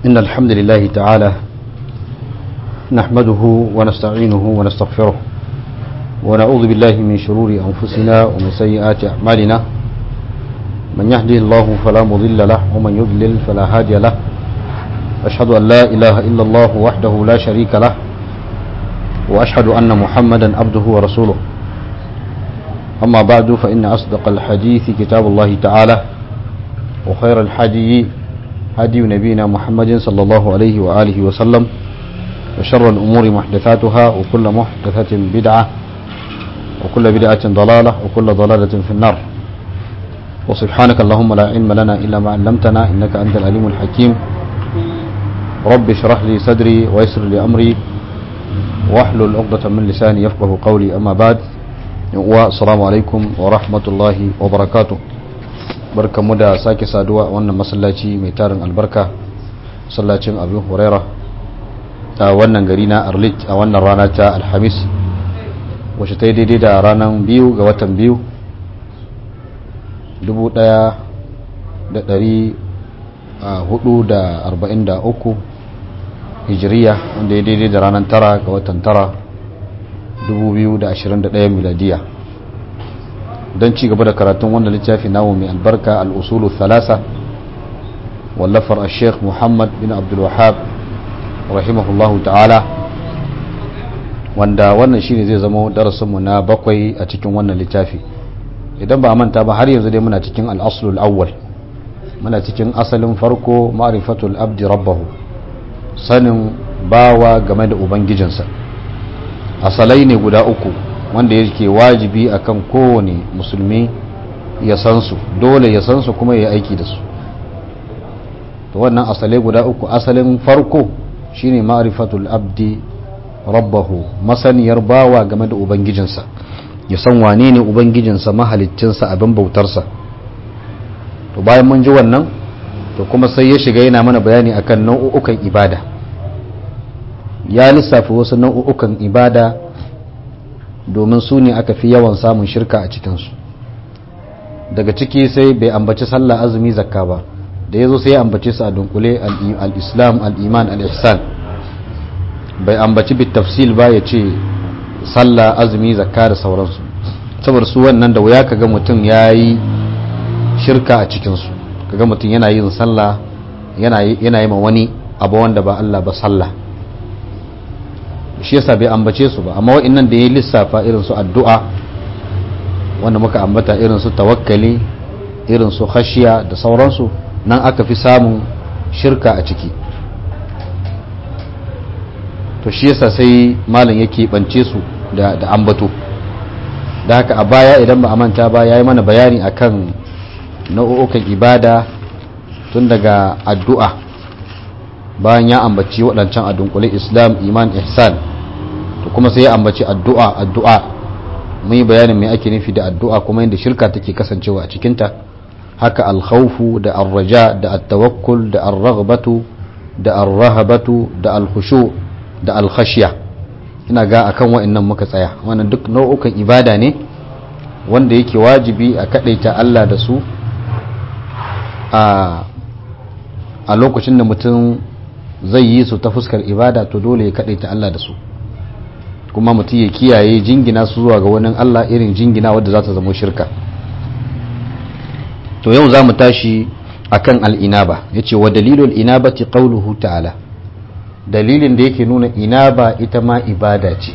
إن الحمد لله تعالى نحمده ونستعينه ونستغفره ونعوذ بالله من شرور أنفسنا ومن سيئات أعمالنا من يهدي الله فلا مضل له ومن يضلل فلا هادي له أشهد أن لا إله إلا الله وحده لا شريك له وأشهد أن محمدا عبده ورسوله أما بعد فإن أصدق الحديث كتاب الله تعالى وخير الحدي هدي نبينا محمد صلى الله عليه وآله وسلم وشر الأمور محدثاتها وكل محدثة بدعة وكل بدعة ضلالة وكل ضلالة في النار وسبحانك اللهم لا علم لنا إلا ما علمتنا إنك أنت العليم الحكيم رب اشرح لي صدري ويسر لي أمري واحلل عقدة من لساني يفقه قولي أما بعد والسلام عليكم ورحمة الله وبركاته barka mu da sake saduwa a wannan masallaci mai tarin albarka masallacin abu huraira a wannan gari na arlit a wannan rana ta alhamis wacce ta yi daidai da ranar biyu ga watan biyu 1443 hijiriya wanda ya daidai da ranar tara ga watan tara 2021 miladiya don ci gaba da karatun wannan littafi namu mai albarka al'usulu thalasa wallafar a sheikh muhammad bin abdulwahab rahimahullahu ta'ala wanda wannan shine zai zama darasinmu na bakwai a cikin wannan littafi idan ba a manta ba har yanzu dai muna cikin al'asulul awwal muna cikin asalin farko ma'rifatul abdi rabbahu sanin bawa game da ubangijinsa asalai ne guda uku wanda yake wajibi akan kowane musulmi ya san su dole ya san su kuma ya aiki da su to wannan asalai guda uku asalin farko shine ma'rifatul abdi rabbahu masaniyar bawa game da ubangijinsa ya san wane ne ubangijinsa mahaliccinsa abin bautarsa to bayan mun ji wannan to kuma sai ya shiga yana mana bayani akan nau'ukan ibada ya lissafi wasu nau'ukan ibada domin su ne aka fi yawan samun shirka a cikinsu daga ciki sai bai ambaci sallah azumi zakka ba da ya zo sai ya ambace su a dunkule al-islam al-iman al-ihsan bai ambaci bit tafsil ba ya ce sallah azumi zakka da sauransu saboda su wannan da wuya kaga mutum ya yi shirka a cikinsu kaga mutum yana yin sallah yana yi ma wani abu wanda ba Allah ba sallah shi yasa bai ambace su ba amma wa'annan da ya lissafa irin su addu'a wanda muka ambata irin su tawakkali irin su khashiya da sauransu nan aka fi samun shirka a ciki to shi yasa sai malam yake bance su da, da ambato da haka a baya idan ba a manta ba ya yi mana bayani akan nau'ukan ibada tun daga addu'a bayan ya ambaci waɗancan a dunkule islam iman ihsan to kuma sai ya ambaci addu'a addu'a mun yi bayanin mai ake nufi da addu'a kuma yadda shirka take kasancewa a cikinta haka alkhawfu da arraja da attawakkul da arraghbatu da arrahabatu da alkhushu da alkhashiya ina ga akan wa'annan muka tsaya wannan duk nau'ukan ibada ne wanda yake wajibi a kadaita Allah da su a lokacin da mutum zai yi su ta fuskar ibada to dole ya kadaita Allah da su kuma mutum ya kiyaye jingina su zuwa ga wani Allah irin jingina wadda za ta zama shirka to yau za mu tashi akan al'inaba ya ce wa dalilul inabati qawluhu ta'ala dalilin da yake nuna inaba ita ma ibada ce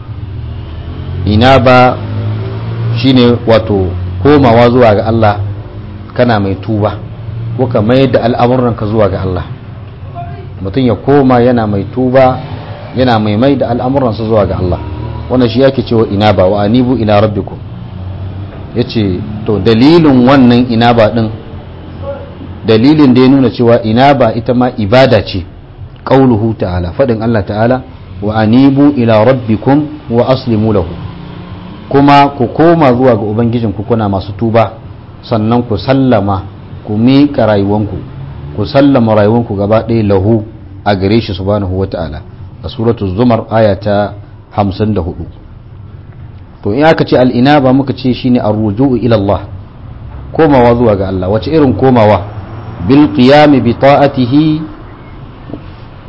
inaba shine wato komawa zuwa ga Allah kana mai tuba ko ka mayar da al'amuranka zuwa ga Allah mutum ya koma yana mai tuba yana mai mai da al'amuransa zuwa ga Allah wannan shi yake cewa inaba wa anibu ila rabbikum yace to dalilin wannan inaba din dalilin da ya nuna cewa inaba ita ma ibada ce qauluhu ta'ala fadin Allah ta'ala wa anibu ila rabbikum wa aslimu lahu kuma ku koma zuwa ga ubangijinku kuna masu tuba sannan ku sallama ku miƙa rayuwanku ku sallama rayuwanku gaba ɗaya lahu a gare shi subhanahu wa ta'ala a suratu zumar aya ta 54 to in aka ce al'inaba muka ce shine ar-ruju'u ila Allah komawa zuwa ga Allah wace irin komawa bil qiyam bi ta'atihi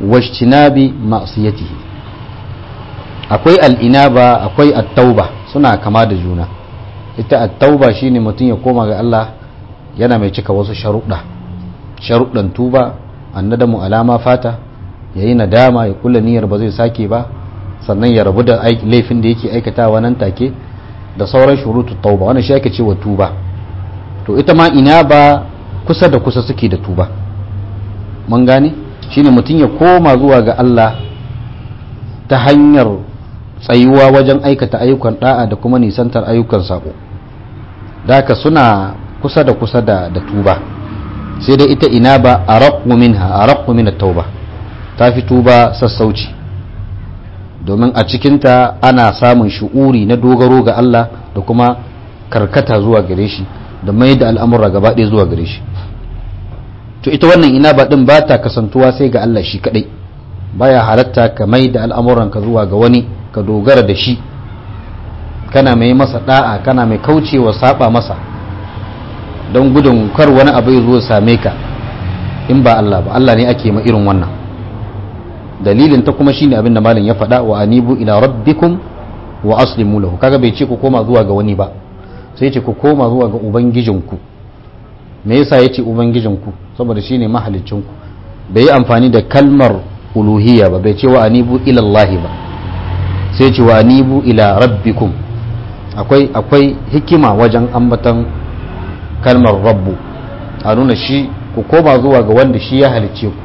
washtinabi ma'siyatihi akwai al'inaba akwai at-tauba suna kama da juna ita at-tauba shine mutum ya koma ga Allah yana mai cika wasu sharuɗa sharuɗan tuba annadamu alama fata yayi nadama ya kula niyyar ba zai sake ba sannan ya rabu da laifin da yake aikatawa nan take da sauran shurutu tauba wannan shi ake cewa tuba to ita ma ina ba kusa da kusa suke da tuba mun gane shine mutum ya koma zuwa ga Allah ta hanyar tsayuwa wajen aikata ayyukan da'a da kuma nisantar ayyukan sako daka suna kusa da kusa da, da tuba sai dai ita ina ba araqqu minha araqqu min at-tauba ta fi tuba sassauci domin a cikinta ana samun shu'uri na dogaro ga Allah da kuma karkata zuwa gare shi da mai da al'amura gaba ɗaya zuwa gare shi to ita wannan ina ba ɗin ba ta kasantuwa sai ga Allah shi kaɗai baya halatta ka mai da al'amuranka zuwa ga wani ka dogara da shi kana mai masa ɗa'a kana mai kaucewa saba masa don gudun kar wani abu ya zo same ka in ba Allah ba Allah ne ake ma irin wannan dalilin ta kuma shine abin da malam ya faɗa wa anibu ila rabbikum wa aslimu lahu kaga bai ce ku koma zuwa ga wani ba sai ce ku koma zuwa ga ubangijinku me yasa yace ubangijinku saboda shine mahaliccinku bai yi amfani da kalmar uluhiyya ba bai ce wa anibu ila Allah ba sai ce wa anibu ila rabbikum akwai akwai hikima wajen ambatan kalmar rabbu a nuna shi ku koma zuwa ga wanda shi ya halicce ku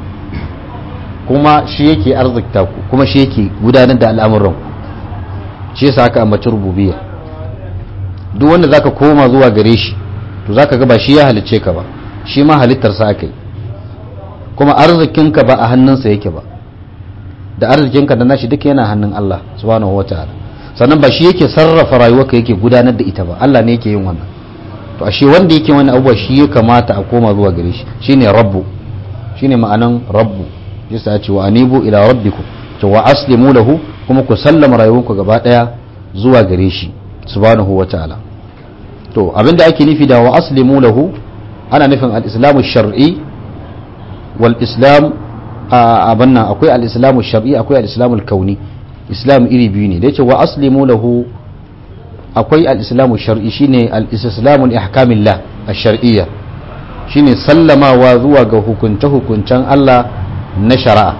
kuma shi yake arzikta ku kuma shi yake gudanar da al'amuran shi yasa aka ambaci rububiyya duk wanda zaka koma zuwa gare shi to zaka ga ba shi ya halicce ka ba shi ma halittar sa aka yi kuma arzikinka ba a hannunsa yake ba da arzikinka da nashi duka yana hannun Allah subhanahu wataala sannan ba shi yake sarrafa rayuwarka yake gudanar da ita ba Allah ne yake yin wannan to ashe wanda yake wani abubuwa shi ya kamata a koma zuwa gare shi shine rabbu shine ma'anan rabbu yasa ya ce wa anibu ila rabbikum to wa aslimu lahu kuma ku sallama rayuwarku gaba daya zuwa gare shi subhanahu wataala to abinda ake nufi da wa aslimu lahu ana nufin al-islamu shar'i wal islam abin nan akwai al-islamu shar'i akwai al-islamu al-kauni islam iri biyu ne da yace wa aslimu lahu akwai al-islamu shar'i shine al-islamu li ahkamillah ash-shar'iyya shine sallamawa zuwa ga hukunce hukuncen Allah na shari'a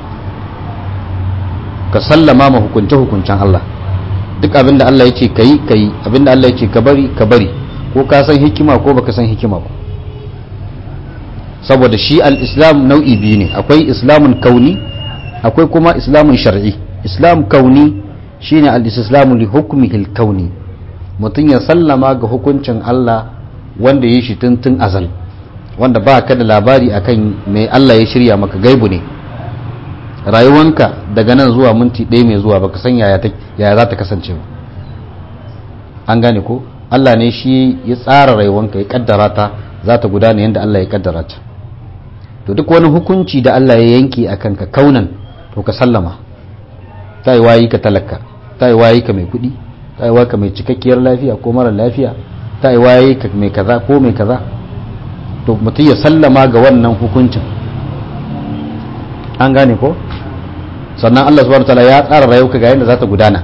ka sallama ma hukunce hukuncen Allah duk abinda Allah ya ce kayi kayi abinda Allah ya ce ka bari ka bari ko ka san hikima ko baka san hikima ba saboda shi al-islam nau'i biyu ne akwai islamun kauni akwai kuma islamun shar'i islam kauni shine al-islamu li hukmihi kauni mutum ya sallama ga hukuncin Allah wanda ya shi tuntun azal wanda ba ka da labari akan mai Allah ya shirya maka gaibu ne rayuwanka daga nan zuwa minti ɗaya mai zuwa baka san yaya za ta kasance ba an gane ko Allah ne shi ya tsara rayuwanka ya kaddara ta za ta gudana yadda Allah ya kaddara ta to duk wani hukunci da Allah ya yanke a kanka kaunan to ka sallama ta yi wayi ka talaka ta yi wayi ka mai kuɗi ta yi ka mai cikakkiyar lafiya ko mara lafiya ta yi wayi ka mai kaza ko mai kaza to mutum ya sallama ga wannan hukuncin an gane ko sannan Allah subhanahu wataala ya tsara rayuwa ga yadda za ta gudana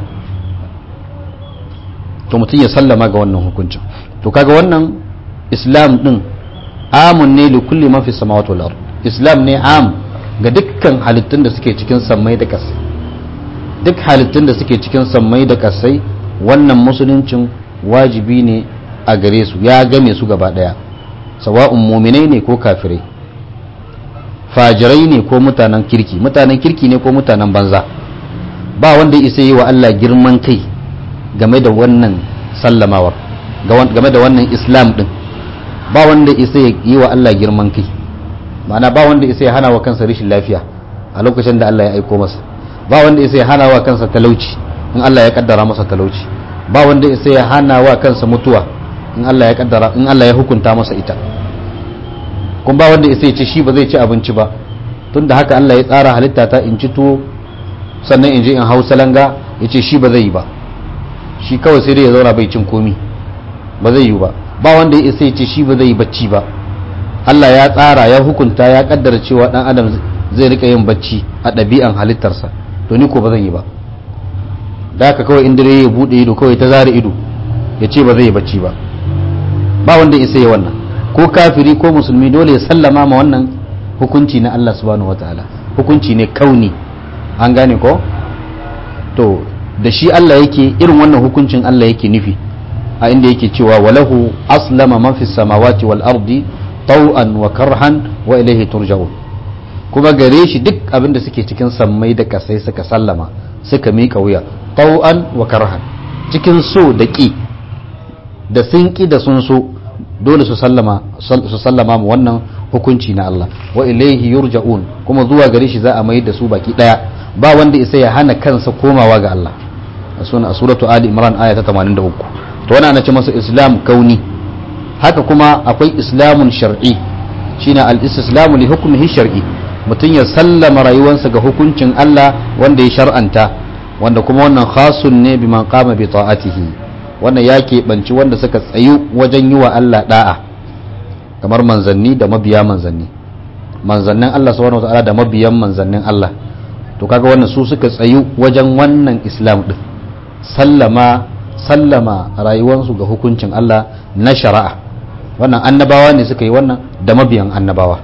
to mutum ya sallama ga wannan hukuncin to kaga wannan islam din amun ne li kulli man fi samawati wal ard islam ne am ga dukkan halittun da suke cikin sammai da kasai duk halittun da suke cikin sammai da kasai wannan musuluncin wajibi ne a gare su ya game su gaba daya sawa'un muminai ne ko kafirai fajirai ne ko mutanen kirki mutanen kirki ne ko mutanen banza ba wanda isa yi wa Allah girman kai game da wannan sallamawar game da wannan islam din ba wanda isa yi wa Allah girman kai ma'ana ba wanda isa ya hana wa kansa rashin lafiya a lokacin da Allah ya aiko masa ba wanda isa ya hana wa kansa talauci in Allah ya kaddara masa talauci ba wanda isa ya hana wa kansa mutuwa in Allah ya kaddara in Allah ya hukunta masa ita kun ba wanda isa ya ce shi ba zai ci abinci ba tunda haka Allah ya tsara halitta ta in ci tuwo sannan in je in hau salanga ya ce shi ba zai yi ba shi kawai sai dai ya zauna bai cin komi ba zai yi ba ba wanda ya isa ya ce shi ba zai yi bacci ba Allah ya tsara ya hukunta ya kaddara cewa dan adam zai rika yin bacci a ɗabi'an halittarsa to ni ko ba zan yi ba da haka kawai in dare ya buɗe ido kawai ta zara ido ya ce ba zai yi bacci ba ba wanda isa ya wannan ko kafiri ko musulmi dole ya sallama ma wannan hukunci na Allah subhanahu wataala hukunci ne kauni an gane ko to da shi Allah yake irin wannan hukuncin Allah yake nufi a inda yake cewa walahu aslama man fis samawati wal ardi taw'an wa karhan wa ilayhi turja'un kuma gare shi duk abin da suke cikin sammai da kasai suka sallama suka miƙa wuya taw'an wa karhan cikin so da ƙi da sun ƙi da sun so dole su sallama su sallama mu wannan hukunci na Allah wa ilayhi yurja'un kuma zuwa gare shi za a mai da su baki daya ba wanda isa ya hana kansa komawa ga Allah a suratu ali imran aya ta 83 to wannan ana ce masa islam kauni haka kuma akwai islamun shar'i shine al-islamu li hukmihi shar'i mutum ya sallama rayuwarsa ga hukuncin Allah wanda ya shar'anta wanda kuma wannan khasun ne biman qama bi ta'atihi wannan ya keɓanci wanda suka tsayu wajen yi wa Allah da'a kamar manzanni da mabiya manzanni manzannin Allah subhanahu wataala da mabiyan manzannin Allah to kaga wannan su suka tsayu wajen wannan islam din sallama sallama rayuwarsu ga hukuncin Allah na shari'a wannan annabawa ne suka yi wannan da mabiyan annabawa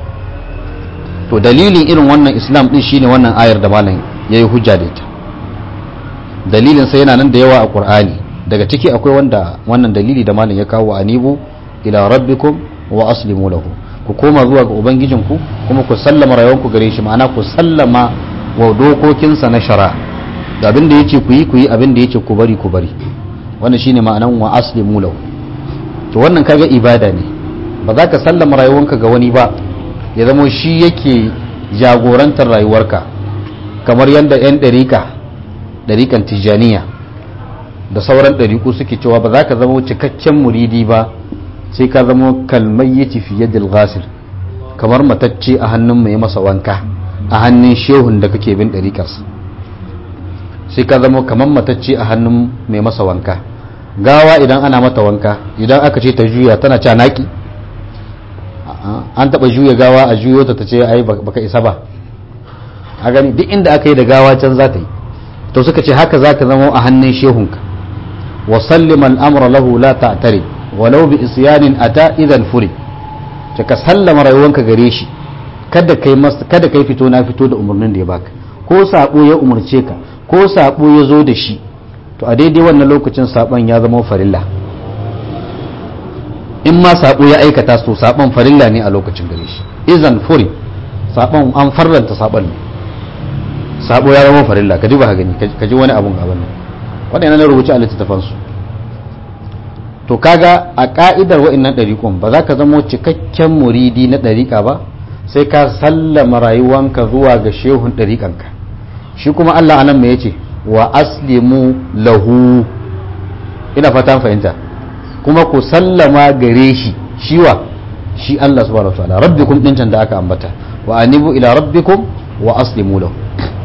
to dalilin irin wannan islam din shine wannan ayar da malam yayi hujja da ita dalilin sai yana nan da yawa a qur'ani daga ciki akwai wanda wannan dalili da malam ya kawo anibu ila rabbikum wa aslimu lahu ku koma zuwa ga ubangijinku kuma ku sallama rayuwanku gare shi ma'ana ku sallama wa dokokinsa na shari'a da abin da yace ku yi ku yi abin da yace ku bari ku bari wannan shine ma'anan wa aslimu lahu to wannan kaga ibada ne ba za ka sallama rayuwanka ga wani ba ya zama shi yake jagorantar rayuwarka kamar yadda 'yan ɗarika ɗarikan tijjaniya da sauran ɗariku suke cewa ba za ka zama cikakken muridi ba sai ka zama kalmayyaci fiye da ghasir kamar matacce a hannun mai masa wanka a hannun shehun da kake bin ɗarikarsa sai ka zama kamar matacce a hannun mai masa wanka gawa idan ana mata wanka idan aka ce ta juya tana ca naki an taba juya gawa a juyo ta ce ai baka isa ba a gani duk inda aka yi da gawa can za ta yi to suka ce haka za ka zama a hannun shehunka wa sallima al'amura lahu la ta'tari walau bi isyanin ata idan furi ce ka sallama rayuwanka gare shi kada kai kada kai fito na fito da umarnin da ya baka ko sabo ya umarce ka ko sabo ya zo da shi to a daidai wannan lokacin sabon ya zama farilla in ma sabo ya aikata to sabon farilla ne a lokacin gare shi izan furi sabon an farranta sabon ne sabo ya zama farilla ka ji ba gani ka ji wani abun gaban nan wannan yana rubuce a littattafan su to kaga a ka'idar wa'annan ɗariƙon ba za ka zama cikakken muridi na ɗariƙa ba sai ka sallama rayuwanka zuwa ga shehun ɗariƙanka shi kuma Allah anan me yace wa aslimu lahu ina fatan fahimta kuma ku sallama gare shi shiwa shi Allah subhanahu wa ta'ala rabbikum din can da aka ambata wa anibu ila rabbikum wa aslimu lahu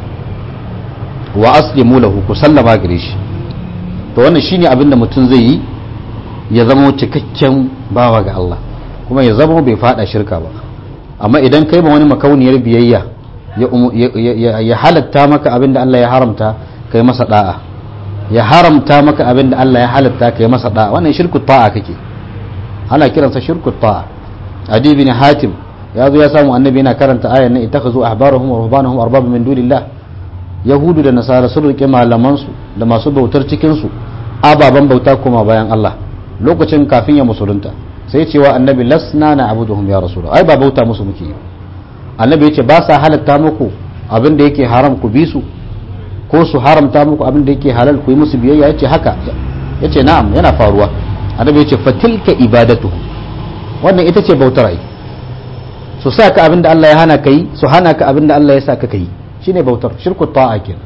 wa aslimu lahu ku sallama gare shi to wannan shine abin da mutum zai yi ya zama cikakken bawa ga Allah kuma ya zama bai fada shirka ba amma idan kai ma wani makauniyar biyayya ya halatta maka abin da Allah ya haramta kai masa da'a ya haramta maka abin da Allah ya halatta kai masa da'a wannan shirku ta'a kake ana kiransa shirku ta'a adi bin hatim ya zo ya samu annabi yana karanta ayan nan ittakhadhu ahbarahum wa ruhbanahum arbaba min dunillah yahudu da nasara sun rike malaman su da masu bautar cikin su ababan bauta kuma bayan Allah lokacin kafin ya musulunta sai cewa annabi lasna na abuduhum ya rasulullah ai ba bauta musu muke yi annabi yace ba sa halatta muku abin da yake haram ku bi su ko su haramta muku abin da yake halal ku yi musu biyayya yace haka yace na'am yana faruwa annabi yace fatilka ibadatu wannan ita ce bautar ai su sa ka abin da Allah ya hana kai su hana ka abin da Allah ya sa ka kai shine bautar shirku ta'a kenan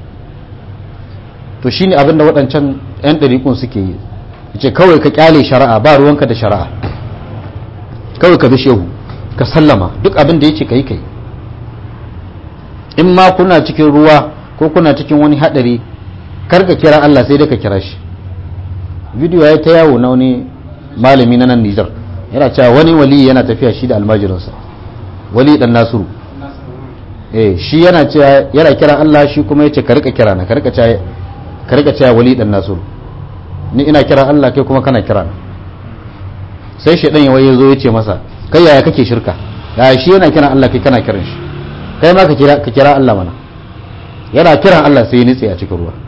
to shine abin da waɗancan yan ɗariƙun suke yi yace kawai ka kyale shari'a ba ruwanka da shari'a kawai ka bi shehu ka sallama duk abin da yace kai kai in ma kuna cikin ruwa ko kuna cikin wani hadari kar ka kira Allah sai dai ka kira shi video ya ta yawo na wani malami na nan Nijar yana cewa wani wali yana tafiya shi da almajirinsa wali dan Nasiru eh shi yana cewa yana kira Allah shi kuma yace ka rika kira na ka rika cewa ka rika cewa wali dan nasiru ni ina kira Allah kai kuma kana kira na sai shedan ya waye zo yace masa kai yaya kake shirka ya shi yana kiran Allah kai kana kiran shi kai ma ka kira ka kira Allah mana yana kiran Allah sai ya nitse a cikin ruwa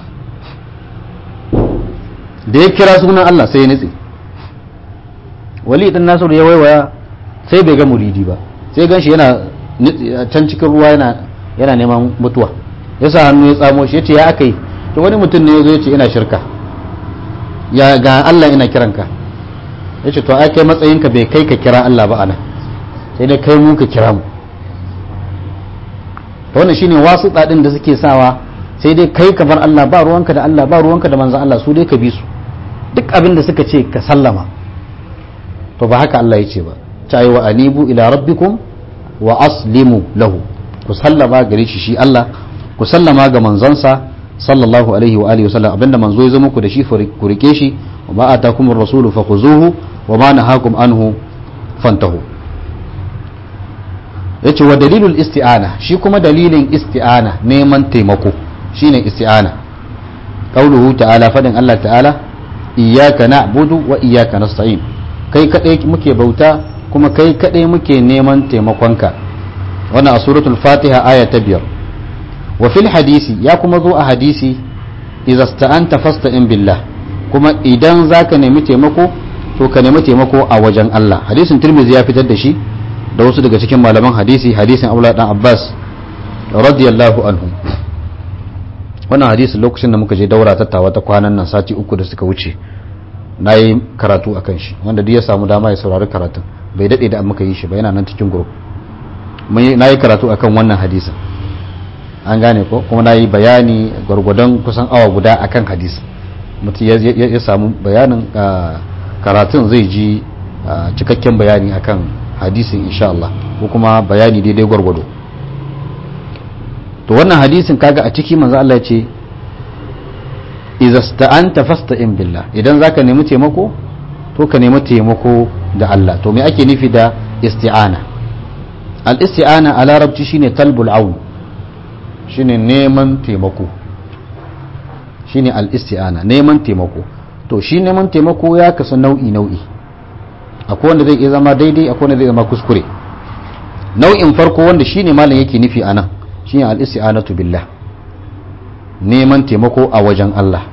da ya kira sunan Allah sai ya nitse wali dan nasiru ya waiwaya sai bai ga muridi ba sai ganshi yana can cikin ruwa yana yana neman mutuwa ya sa hannu ya tsamo shi ya ce ya aka yi to wani mutum ne ya zo ya ce ina shirka ya ga Allah ina kiranka ya ce to ai kai matsayinka bai kai ka kira Allah ba ana sai dai kai mu ka kira mu to wannan shine wasu ɗaɗin da suke sawa sai dai kai ka bar Allah ba ruwanka da Allah ba ruwanka da manzon Allah su dai ka bi su duk abin da suka ce ka sallama to ba haka Allah ya ce ba ta yi wa anibu ila rabbikum wa aslimu lahu ku sallama gare shi shi Allah ku sallama ga manzonsa sallallahu alaihi wa alihi wasallam abinda manzo ya zama ku da shi ku rike shi wa ma atakumur rasulu fakhuzuhu wa ma nahakum anhu fantahu yace wa dalilul isti'ana shi kuma dalilin isti'ana neman taimako shine isti'ana qauluhu ta'ala fadin Allah ta'ala iyyaka na'budu wa iyyaka nasta'in kai kadai muke bauta kuma kai kadai muke neman taimakonka wannan a suratul fatiha aya ta biyar wa fil hadisi ya kuma zo a hadisi idza sta'anta fasta'in billah kuma idan zaka nemi taimako to ka nemi taimako a wajen Allah hadisin Tirmidhi ya fitar da shi da wasu daga cikin malaman hadisi hadisin Abdullah dan Abbas radiyallahu anhu wannan hadisin lokacin da muka je daura tattawa ta kwanan nan sati uku da suka wuce na yi karatu akan shi wanda duk ya samu dama ya saurari karatun bai daɗe da muka yi shi ba yana nan cikin group na yi karatu akan wannan hadisin an gane ko kuma na yi bayani gwargwadon kusan awa guda akan hadis mutum ya samu bayanin karatun zai ji cikakken bayani akan hadisin insha Allah ko kuma bayani daidai gwargwado to wannan hadisin kaga a ciki manzo Allah ya ce idza sta'anta fasta'in billah idan zaka nemi taimako to ka nemi taimako da Allah to me ake nufi da isti'ana al isti'ana a larabci shine talbul aun shine neman taimako shine al-isti'ana neman taimako to shi neman taimako ya kasu nau'i nau'i akwai wanda zai iya zama daidai akwai wanda zai zama kuskure nau'in farko wanda shine malam yake nufi anan shine al-isti'anatu billah neman taimako a wajen Allah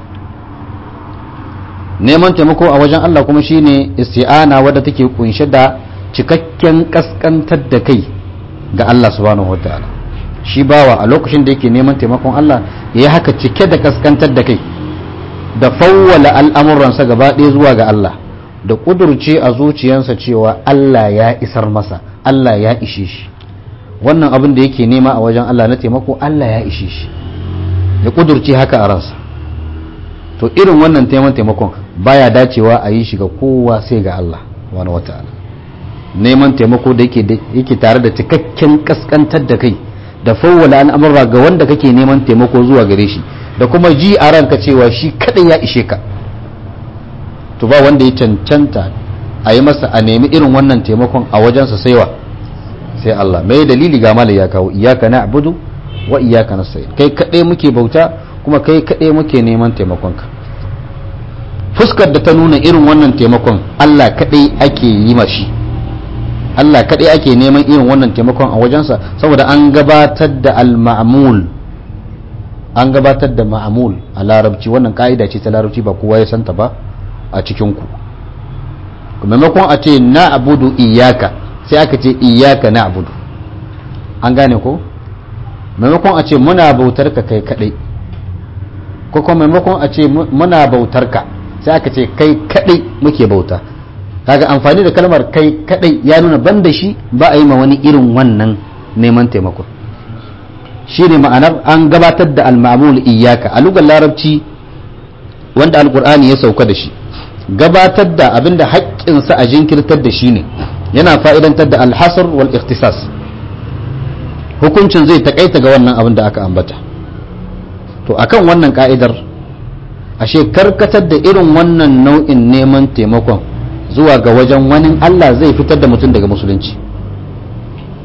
neman taimako a wajen Allah kuma shine isti'ana wadda take kunshe da cikakken kaskantar da kai ga Allah subhanahu wataala shi bawa a lokacin da yake neman taimakon Allah ya yi haka cike da kaskantar da kai da fawwala al'amuransa gaba ɗaya zuwa ga Allah da ƙudurce a zuciyarsa cewa Allah ya isar masa Allah ya ishe shi wannan abin da yake nema a wajen Allah na taimako Allah ya ishe shi ya ƙudurce haka a ransa to irin wannan taimakon taimakon baya dacewa a yi shi ga kowa sai ga Allah wani wata'ala neman taimako da yake tare da cikakken kaskantar da kai da fawwala al'amurra ga wanda kake neman taimako zuwa gare shi da kuma ji a ranka cewa shi kadai ya ishe ka to ba wanda ya cancanta a yi masa a nemi irin wannan taimakon a wajensa saiwa sai Allah mai dalili ga malai ya kawo iyaka na abudu wa iyaka na sai kai kadai muke bauta kuma kai kadai muke neman taimakonka fuskar da ta nuna irin wannan taimakon Allah kadai ake yi mashi Allah kaɗai ake neman irin wannan taimakon a wajensa saboda an gabatar da al-ma'mul an gabatar da ma'mul a larabci wannan ka'ida ce ta larabci ba kowa ya santa ba a cikin ku maimakon a ce na abudu iyaka sai aka ce iyaka na abudu an gane ko maimakon a ce muna bautar ka kai kaɗai ko kuma maimakon a ce muna bautar ka sai aka ce kai kaɗai muke bauta kaga amfani da kalmar kai kadai ya nuna ban da shi ba a yi ma wani irin wannan neman taimako shi ne ma'anar an gabatar da al-ma'mul iyaka a lugar larabci wanda alkur'ani ya sauka da shi gabatar da abinda haƙƙinsa a jinkirtar da shi ne yana fa'idantar da alhasar wal ikhtisas hukuncin zai takaita ga wannan abin da aka ambata to akan wannan ka'idar ashe karkatar da irin wannan nau'in neman taimakon zuwa ga wajen wani Allah zai fitar da mutum daga musulunci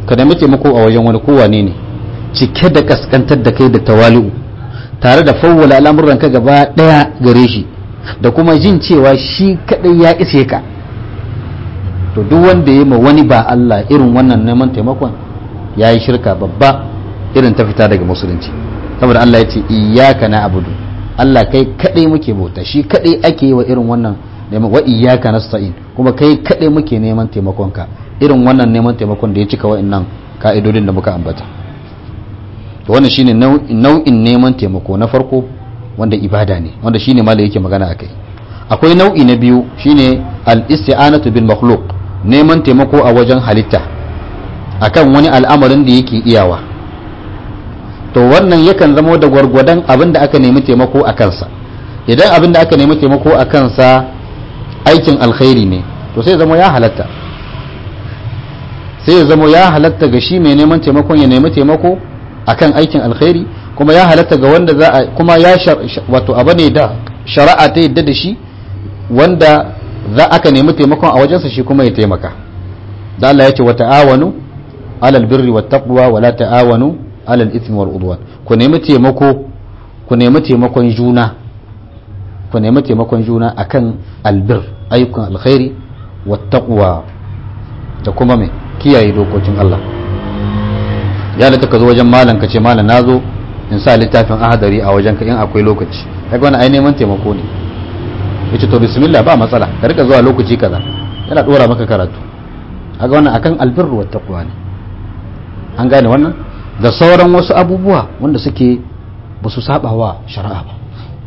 ka nemi taimako a wajen wani kowane ne cike da kaskantar da kai da tawali'u tare da fawwala al'amuran ka gaba daya gare shi da kuma jin cewa shi kadai ya ishe ka to duk wanda ya ma wani ba Allah irin wannan neman taimakon ya yi shirka babba irin ta fita daga musulunci saboda Allah ya ce iyyaka na abudu Allah kai kadai muke bauta shi kadai ake yi wa irin wannan neman wa iyyaka nasta'in kuma kai kadai muke neman taimakon ka irin wannan neman taimakon da ya cika wa'annan ka'idodin da muka ambata to wannan shine nau'in neman taimako na farko wanda ibada ne wanda shine ma da yake magana akai akwai nau'i na biyu shine al-isti'anatu bil makhluq neman taimako a wajen halitta akan wani al'amarin da yake iyawa to wannan yakan zama da gwargwadon abin da aka nemi taimako a kansa idan abin da aka nemi taimako a kansa aikin alkhairi ne to sai zama ya halatta sai ya zama ya halatta ga shi mai neman taimakon ya nemi taimako akan aikin alkhairi kuma ya halatta ga wanda za a kuma ya wato abu ne da shari'a ta yadda da shi wanda za aka nemi taimakon a wajensa shi kuma ya taimaka da Allah ya ce wa ta'awanu alal birri wat taqwa wa la ta'awanu alal ithmi wal udwan ku nemi taimako ku nemi taimakon juna ku nemi taimakon juna akan albir ayyukan alkhairi wat taqwa da kuma me kiyaye dokokin Allah ya da ka zo wajen malam ka ce malam nazo in sa littafin ahadari a wajen ka in akwai lokaci kaga wannan ai neman taimako ne yace to bismillah ba matsala ka rika zuwa lokaci kaza yana dora maka karatu kaga wannan akan albir wat taqwa ne an gane wannan da sauran wasu abubuwa wanda suke ba su saba wa shari'a ba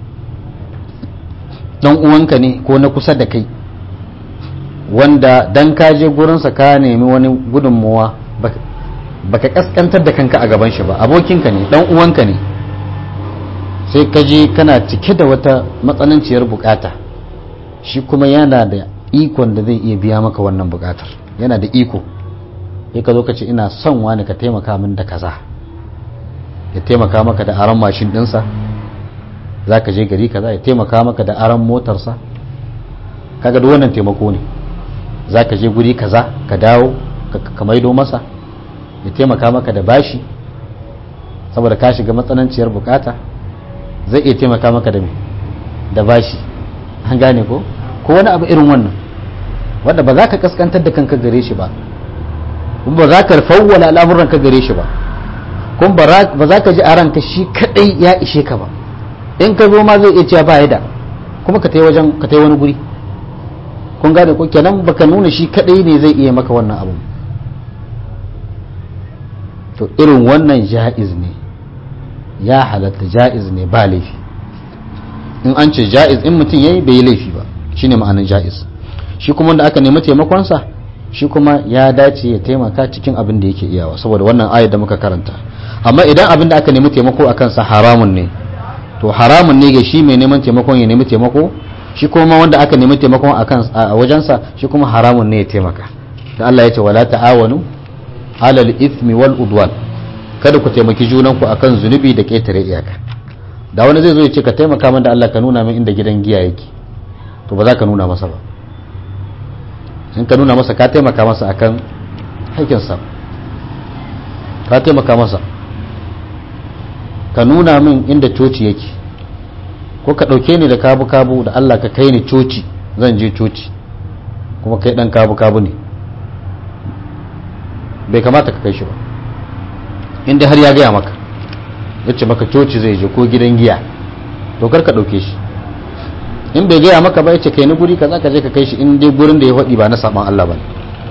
dan uwanka ne ko na kusa da kai wanda dan ka je gurinsa ka nemi wani gudunmuwa baka kaskantar da kanka a gaban shi ba abokinka ne dan uwanka ne sai ka je kana cike da wata matsananciyar bukata shi kuma yana da ikon da zai iya biya maka wannan bukatar yana da iko sai ka zo ka ce ina son wani ka taimaka min da kaza ya taimaka maka da aron mashin dinsa za ka je gari kaza ya taimaka maka da aron motarsa kaga duk wannan taimako ne za ka je guri kaza ka dawo ka maido masa ya taimaka maka da bashi saboda ka shiga matsananciyar bukata zai iya taimaka maka da da bashi an gane ko ko wani abu irin wannan wanda ba za ka kaskantar da kanka gare shi ba kuma ba za ka fawwala al'amuran ka gare shi ba kuma ba za ka ji a ranka shi kadai ya ishe ka ba in ka zo ma zai iya cewa ba ya da kuma ka tai wajen ka tai wani guri kun gane ko kenan baka nuna shi kadai ne zai iya maka wannan abu to irin wannan ja'iz ne ya halatta ja'iz ne ba laifi in an ce ja'iz in mutum yayi bai yi laifi ba shine ma'anar ja'iz shi kuma wanda aka nemi taimakonsa shi kuma ya dace ya taimaka cikin abin da yake iyawa saboda wannan ayar da muka karanta amma idan abin da aka nemi taimako a kansa haramun ne to haramun ne ga shi mai neman taimakon ya nemi taimako shi kuma wanda aka nemi taimakon a wajensa shi kuma haramun ne ya taimaka da Allah ya ce wala ta'awanu alal ithmi wal udwan kada ku taimaki junanku akan zunubi da ketare iyaka da wani zai zo ya ce ka taimaka min da Allah ka nuna min inda gidan giya yake to ba za ka nuna masa ba in ka nuna masa ka taimaka masa akan haƙƙinsa ka taimaka masa ka nuna min inda coci yake ko ka ɗauke ni da kabu-kabu da Allah ka kai ni coci zan je coci kuma kai ɗan kabu-kabu ne bai kamata ka kai shi ba inda har ya gaya maka ya ce maka coci zai je ko gidan giya to kar ka ɗauke shi in bai gaya maka ba ya ce kai ni guri kaza ka je ka kai shi in dai gurin da ya faɗi ba na saban Allah ba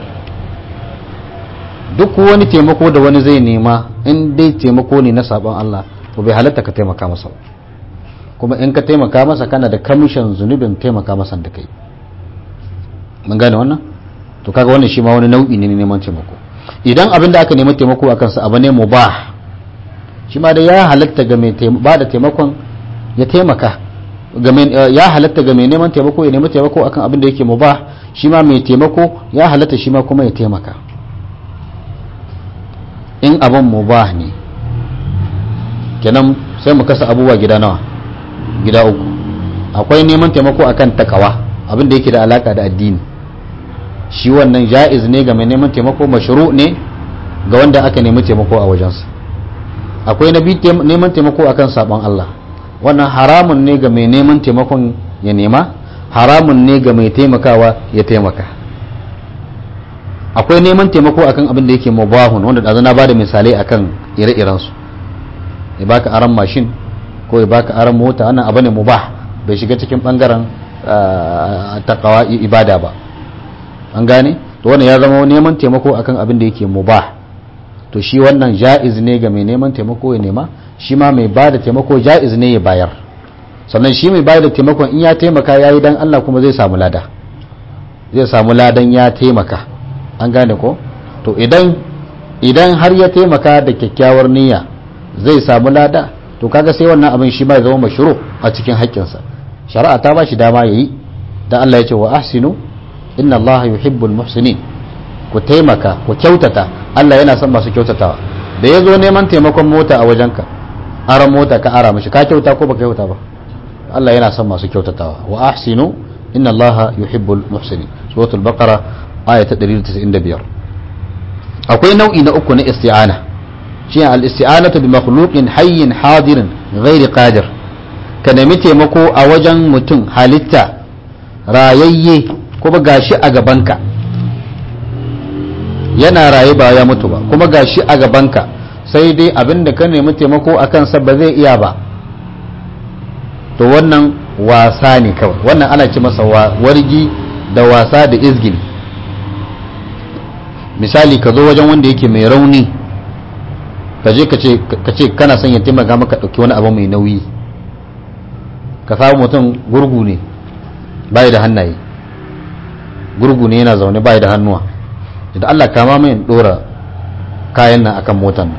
duk wani taimako da wani zai nema in dai taimako ne na saban Allah to bai halatta ka taimaka masa kuma in ka taimaka masa kana da kamishin zunubin taimaka masa da kai mun gane wannan to kaga wannan shi ma wani nau'i ne neman taimako idan abin da aka nemi taimako a kansa abu ne mubah shi ma da ya halatta ga mai ba da taimakon ya taimaka ya halatta ga mai neman taimako ya nemi taimako akan abin da yake mubah shi ma mai taimako ya halatta shi ma kuma ya taimaka in abin mubah ne kenan sai mu kasa abubuwa gida nawa gida uku akwai neman taimako akan takawa abin da yake da alaka da addini shi wannan ja'iz ne ga mai neman taimako mashru ne ga wanda aka nemi taimako a wajensa akwai na biyu neman taimako akan sabon Allah wannan haramun ne ga mai neman taimakon ya nema haramun ne ga mai taimakawa ya taimaka akwai neman taimako akan abin da yake mubahun wanda da na bada misalai akan ire-irensu ya baka aran mashin ko ya baka aran mota wannan abu ne mubah bai shiga cikin bangaren takawa ibada ba an gane to wannan ya zama neman taimako akan abin da yake mubah to shi wannan ja'iz ne ga mai neman taimako ya nema shi ma mai ba da taimako ja'iz ne ya bayar sannan shi mai ba da taimakon in ya taimaka ya yi don Allah kuma zai samu lada zai samu ladan ya taimaka an gane ko to idan idan har ya taimaka da kyakkyawar niyya zai samu lada to kaga sai wannan abin shi ma ya zama mashru a cikin haƙƙinsa shari'a ta ba shi dama yayi dan Allah ya ce wa ahsinu inna Allah yuhibbul muhsinin ku taimaka ku kyautata Allah yana son masu kyautatawa da ya zo neman taimakon mota a wajenka aran mota ka ara mashi ka kyauta ko baka kyauta ba Allah yana son masu kyautatawa wa ahsinu inna Allah yuhibbul muhsinin suratul baqara aya ta 195 akwai nau'i na uku na isti'ana shi al isti'anatu bi makhluqin hayyin hadirin ghairi qadir ka nemi taimako a wajen mutum halitta rayayye kuma gashi a gabanka yana raye ba ya mutu ba kuma gashi a gabanka sai dai abin da ka nemi taimako a kansa ba zai iya ba to wannan wasa ne kawai wannan ana ci masa wargi da wasa da izgili misali ka zo wajen wanda yake mai rauni ka je ka ce kana son ya taimaka maka ɗauki wani abu mai nauyi ka samu mutum gurgu ne bai da hannaye gurgu ne yana zaune bai da hannuwa da Allah kama mai dora kayan nan akan motan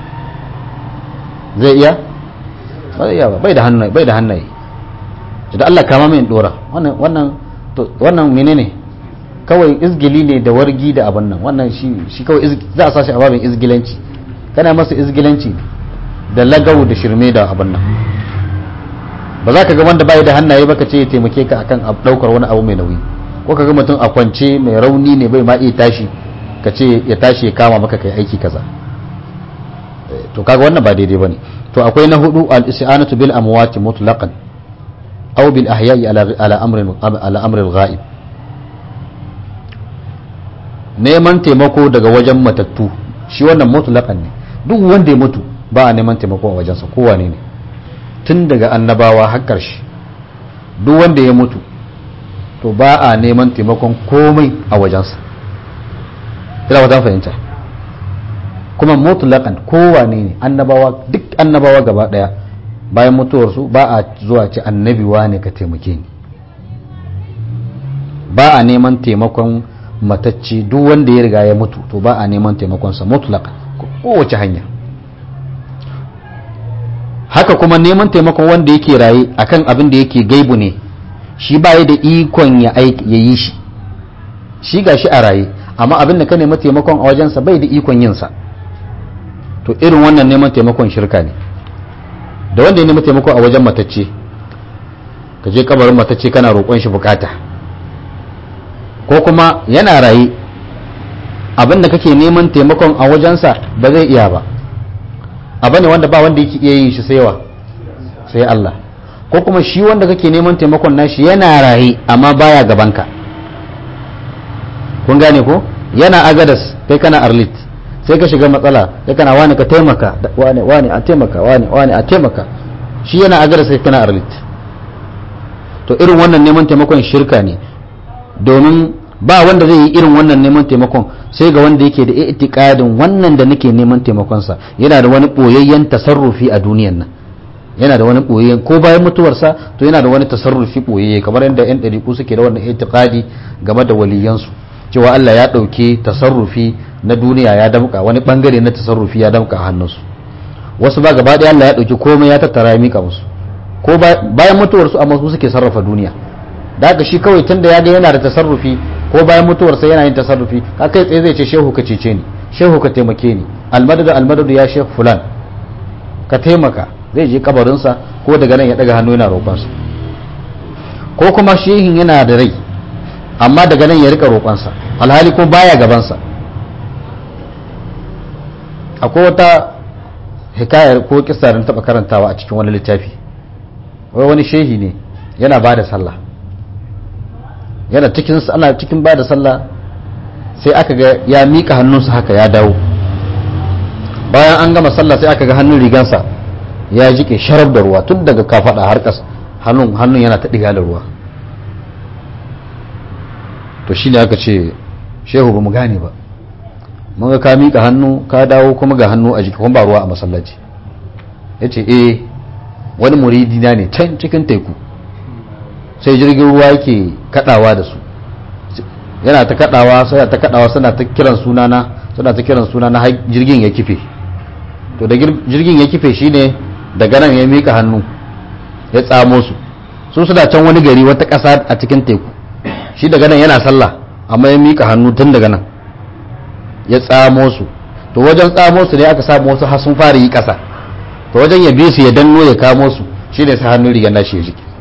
zai iya ba zai iya ba bai da hannaye bai da hannaye da Allah kama mai dora wannan wannan to wannan menene kawai izgili ne da wargi da abin nan wannan shi shi kawai za a sashi a babin izgilanci kana masa izgilanci da lagawu da shirme da abin nan ba za ka ga wanda bai da hannaye ba ka ce ya taimake ka akan daukar wani abu mai nauyi ko ka ga mutum a kwance mai rauni ne bai ma iya tashi ka ce ya tashi ya kama maka kai aiki kaza to kaga wannan ba daidai bane to akwai na hudu al-isti'anatu bil amwati mutlaqan aw bil ahya'i ala ala amrin ala amri al-ghaib neman taimako daga wajen matattu shi wannan mutlaqan ne duk wanda ya mutu ba a neman taimako a wajensa kowane ne tun daga annabawa har ƙarshe duk wanda ya mutu to ba a neman taimakon komai a wajensa ina wata fahimta kuma mutlaqan kowane ne annabawa duk annabawa gaba daya bayan mutuwarsu ba a zuwa ce annabi wane ka taimake ni ba a neman taimakon matacce duk wanda ya riga ya mutu to ba a neman taimakonsa mutlaqan kowace hanya haka kuma neman taimakon wanda yake raye akan abin da yake gaibu ne shi ba da ikon ya yi shi shi ga shi a raye amma abin da ka nema taimakon a wajensa bai da ikon yinsa to irin wannan neman taimakon shirka ne da wanda ya nema taimako a wajen matacce ka je kabarin matacce kana roƙon shi bukata ko kuma yana raye abin da kake neman taimakon a wajensa ba zai iya ba abu ne wanda ba wanda yake iya yin shi sai wa sai Allah ko kuma shi wanda kake neman taimakon nashi yana raye amma baya gabanka kun gane ko yana agadas kai kana arlit sai ka shiga matsala sai kana wani ka taimaka wani wani a taimaka wani wani a taimaka shi yana agadas sai kana arlit to irin wannan neman taimakon shirka ne domin ba wanda zai yi irin wannan neman taimakon sai ga wanda yake da itikadin wannan da nake neman taimakonsa yana da wani boyayyen tasarrufi a duniyan nan yana da wani boyayyen ko bayan mutuwarsa to yana da wani tasarrufi boyayye kamar yadda yan ɗariƙu suke da wannan itikadi game da waliyansu cewa Allah ya ɗauki tasarrufi na duniya ya damka wani bangare na tasarrufi ya damka a hannunsu wasu ba gaba ɗaya Allah ya ɗauki komai ya tattara ya mika musu ko bayan mutuwarsu amma su suke sarrafa duniya da haka shi kawai tunda ya ga yana da tasarrufi ko bayan mutuwarsa yana yin tasarrufi ka kai tsaye zai ce shehu ka cece ni shehu ka taimake ni almadadu almadadu ya shehu fulan ka taimaka zai je kabarinsa ko daga nan ya daga hannu yana roƙonsa ko kuma shehin yana da rai amma daga nan ya rika roƙonsa alhali kuma baya gabansa akwai wata hikayar ko kisa da taba karantawa a cikin wani littafi wai wani shehi ne yana ba da sallah yana cikin ana cikin ba da sallah sai aka ga ya miƙa hannunsa haka ya dawo bayan an gama sallah sai aka ga hannun rigansa ya jike sharaf da ruwa tun daga kafaɗa har ƙasa hannun hannun yana ta ɗiga da ruwa to shi ne aka ce shehu ba mu gane ba mun ga ka miƙa hannu ka dawo kuma ga hannu a jiki kuma ba ruwa a masallaci ya ce eh wani muridi na ne can cikin teku sai jirgin ruwa yake kadawa da su yana ta kadawa sai ta kadawa suna ta kiran sunana suna ta kiran sunana har jirgin ya kife to da jirgin ya kife shine daga nan ya mika hannu ya tsamo su su suna can wani gari wata ƙasa a cikin teku shi daga nan yana sallah amma ya mika hannu tun daga nan ya tsamo su to wajen tsamo su ne aka samu wasu har sun fara yi ƙasa to wajen ya bi su ya danno ya kamo su shine sai hannun rigar nashi ya jiki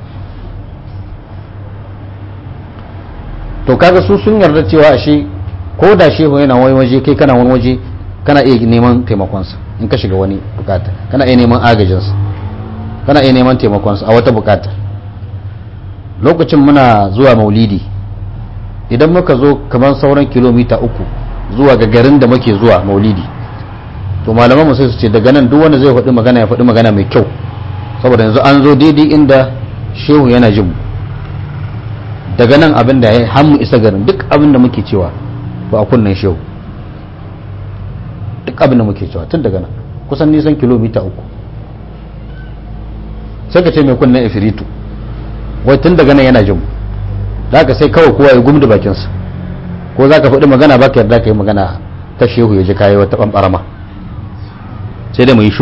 to kaga su sun yarda cewa ashe ko da shehu yana wani waje kai kana wani waje kana iya neman taimakonsa in ka shiga wani bukata kana iya neman agajinsa kana iya neman taimakonsa a wata bukata lokacin muna zuwa maulidi idan muka zo kamar sauran kilomita uku zuwa ga garin da muke zuwa maulidi to malaman mu sai su ce daga nan duk wanda zai faɗi magana ya faɗi magana mai kyau saboda yanzu an zo daidai inda shehu yana jin mu daga nan abin da ya hammu isa garin duk abin da muke cewa ba a kunnen shehu duk abin da muke cewa tun daga nan kusan nisan kilomita uku sai ka ce mai kunnen ifiritu wai tun daga nan yana jin da ka sai kawai kowa ya gumda bakinsa ko za ka faɗi magana ba ka yarda ka yi magana ta shehu ya ji kayi wata ɓanɓarama sai da mai shu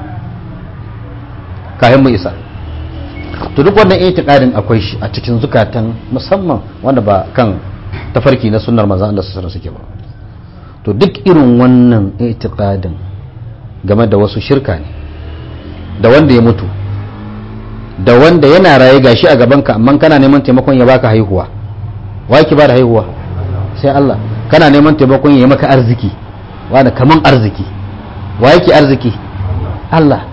kayan mu isa to duk wannan itiqadin akwai shi a cikin zukatan musamman wanda ba kan tafarki na sunnar manzon Allah sallallahu alaihi suke ba to duk irin wannan itiqadin game da wasu shirka ne da wanda ya mutu da wanda yana raye gashi a gabanka amma kana neman taimakon ya baka haihuwa wa yake ba da haihuwa sai Allah kana neman taimakon ya maka arziki wanda kaman arziki wa yake arziki Allah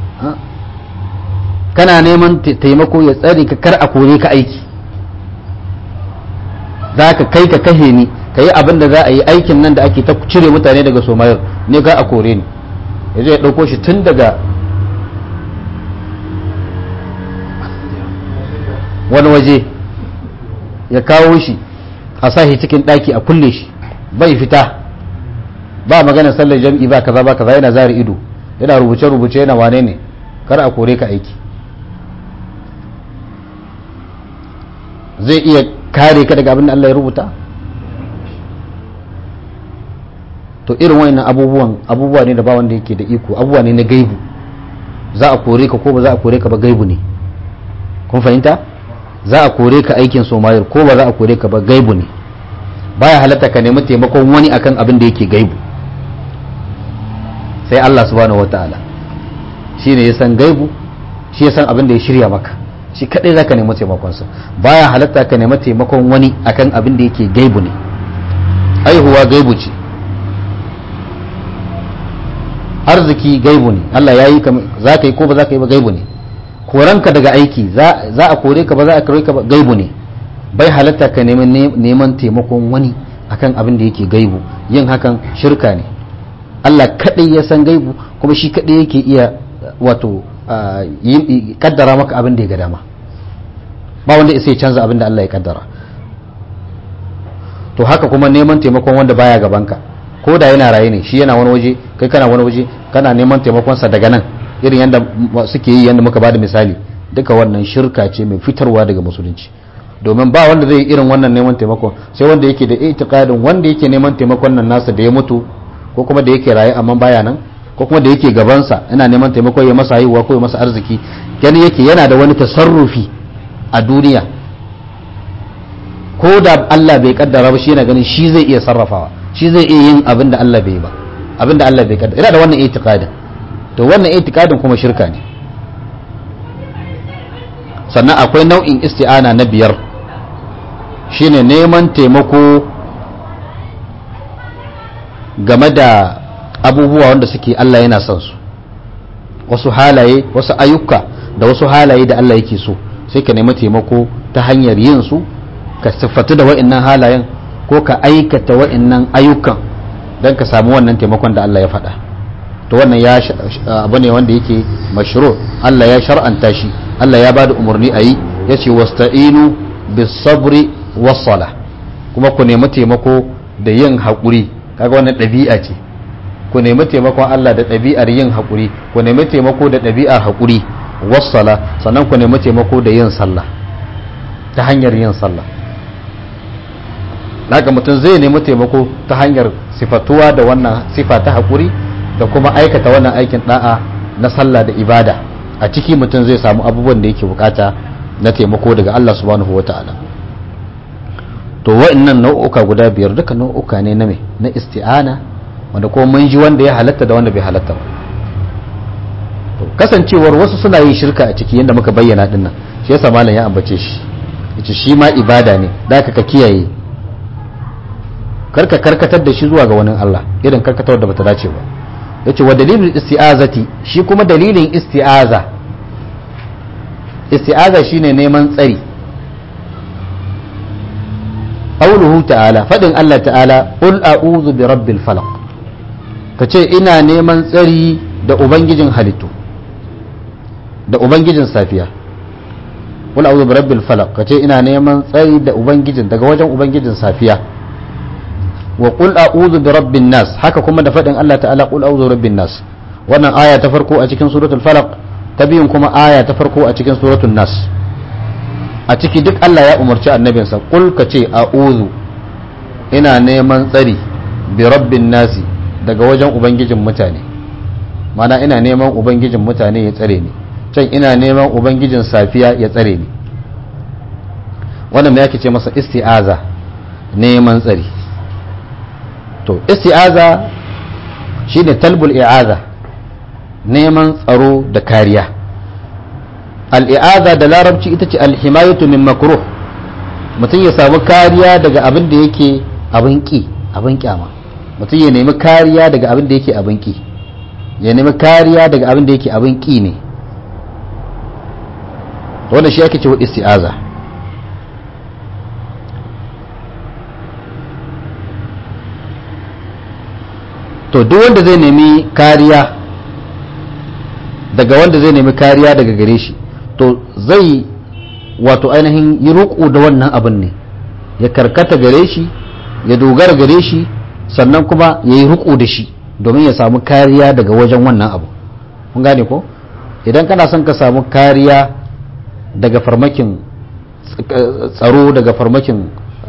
kana neman taimako ya tsare ka kar a kore ka aiki za ka kai ka kashe ni ka yi abin da za a yi aikin nan da ake ta cire mutane daga somayar ne ka a kore ni ya zai ɗauko shi tun daga wani waje ya kawo shi a sashi cikin ɗaki a kulle shi bai fita ba magana sallar jam'i ba kaza ba kaza yana zari ido yana rubuce-rubuce yana wane ne kar a kore ka aiki zai iya kare ka daga abin da Allah ya rubuta to irin wayannan abubuwan abubuwa ne da ba wanda yake da iko abubuwa ne na gaibu za a kore ka ko ba za a kore ka ba gaibu ne kun fahimta za a kore ka aikin somayir ko ba za a kore ka ba gaibu ne baya halatta ka nemi taimakon wani akan abin da yake gaibu sai Allah subhanahu wataala shi ne ya san gaibu shi ya san abin da ya shirya maka shi kadai zaka nemi taimakonsa baya halatta ka nemi taimakon wani akan abin da yake gaibu ne aihuwa gaibu ce arziki gaibu ne Allah ya yi za ka yi ko ba za ka yi ba gaibu ne koranka daga aiki za a kore ka ba za a kore ka ba gaibu ne bai halatta ka neman taimakon wani akan abin da yake gaibu yin hakan shirka ne Allah kadai ya san gaibu kuma shi kadai yake iya wato kaddara maka abin da ya ga dama ba wanda isa ya canza abin da Allah ya kaddara to haka kuma neman taimakon wanda baya gabanka ko da yana raye ne shi yana wani waje kai kana wani waje kana neman taimakonsa daga nan irin yadda suke yi yadda muka bada misali duka wannan shirka ce mai fitarwa daga musulunci domin ba wanda zai irin wannan neman taimakon sai wanda yake da itikadin wanda yake neman taimakon nan nasa da ya mutu ko kuma da yake raye amma baya nan ko kuma da yake gabansa yana neman taimako ya masa haihuwa ko ya masa arziki gani yake yana da wani tasarrufi a duniya ko da Allah bai kaddara ba shi yana ganin shi zai iya sarrafawa shi zai iya yin abin da Allah bai ba abin da Allah bai kaddara yana da wannan itikadin to wannan itikadin kuma shirka ne sannan akwai nau'in isti'ana na biyar shine neman taimako game da abubuwa wanda suke Allah yana son su wasu halaye wasu ayyuka da wasu halaye da Allah yake so sai ka nemi taimako ta hanyar yin su ka siffatu da wa'annan halayen ko ka aikata wa'annan ayyukan don ka samu wannan taimakon da Allah ya faɗa to wannan ya abu ne wanda yake mashru Allah ya shar'anta shi Allah ya bada umarni a yi ya ce wasta'inu bis sabri was sala kuma ku nemi taimako da yin haƙuri kaga wannan ɗabi'a ce ku nemi taimakon Allah da ɗabi'ar yin haƙuri ku nemi taimako da ɗabi'ar haƙuri wassala sannan ku nemi taimako da yin sallah ta hanyar yin sallah haka mutum zai nemi taimako ta hanyar sifatuwa da wannan sifa ta haƙuri da kuma aikata wannan aikin da'a na sallah da ibada a ciki mutum zai samu abubuwan da yake bukata na taimako daga Allah subhanahu wa ta'ala to wa'annan nau'uka guda biyar duka nau'uka ne na me na isti'ana wanda kuma mun ji wanda ya halatta da wanda bai halatta ba to kasancewar wasu suna yin shirka a ciki yadda muka bayyana din nan shi yasa malam ya ambace shi yace shi ma ibada ne da ka kiyaye karka karkatar da shi zuwa ga wani Allah irin karkatar da bata dace ba yace wa dalilul isti'azati shi kuma dalilin isti'aza isti'aza shine neman tsari qauluhu ta'ala fadin Allah ta'ala qul a'udhu bi rabbil falaq kace ina neman tsari da ubangijin halittu da ubangijin safiya qul a'udhu bi rabbil falaq kace ina neman tsari da ubangijin daga wajen ubangijin safiya wa qul a'udhu bi rabbin nas haka kuma da fadin Allah ta'ala qul a'udhu bi rabbin nas wannan aya ta farko a cikin suratul falaq ta biyun kuma aya ta farko a cikin suratul nas a ciki duk Allah ya umarci annabinsa qul ka ce a'udhu ina neman tsari bi rabbin nasi daga wajen ubangijin mutane mana ina neman ubangijin mutane ya tsare ni can ina neman ubangijin safiya ya tsare ni wannan me yake ce masa isti'aza neman tsari to isti'aza shine talbul i'aza neman tsaro da kariya al'i'aza da larabci ita ce alhimayatu min makruh mutum ya samu kariya daga abin da yake abin ki abin kyama mutum ya nemi kariya daga abin da yake abin ki ya nemi kariya daga abin da yake abin ki ne wanda shi ake cewa isti'aza to duk wanda zai nemi kariya daga wanda zai nemi kariya daga gare shi to zai wato ainihin yi roƙo da wannan abin ne ya karkata gare shi ya dogara gare shi sannan kuma ya yi roƙo da shi domin ya samu kariya daga wajen wannan abu kun gane ko idan kana son ka samu kariya daga farmakin tsaro daga farmakin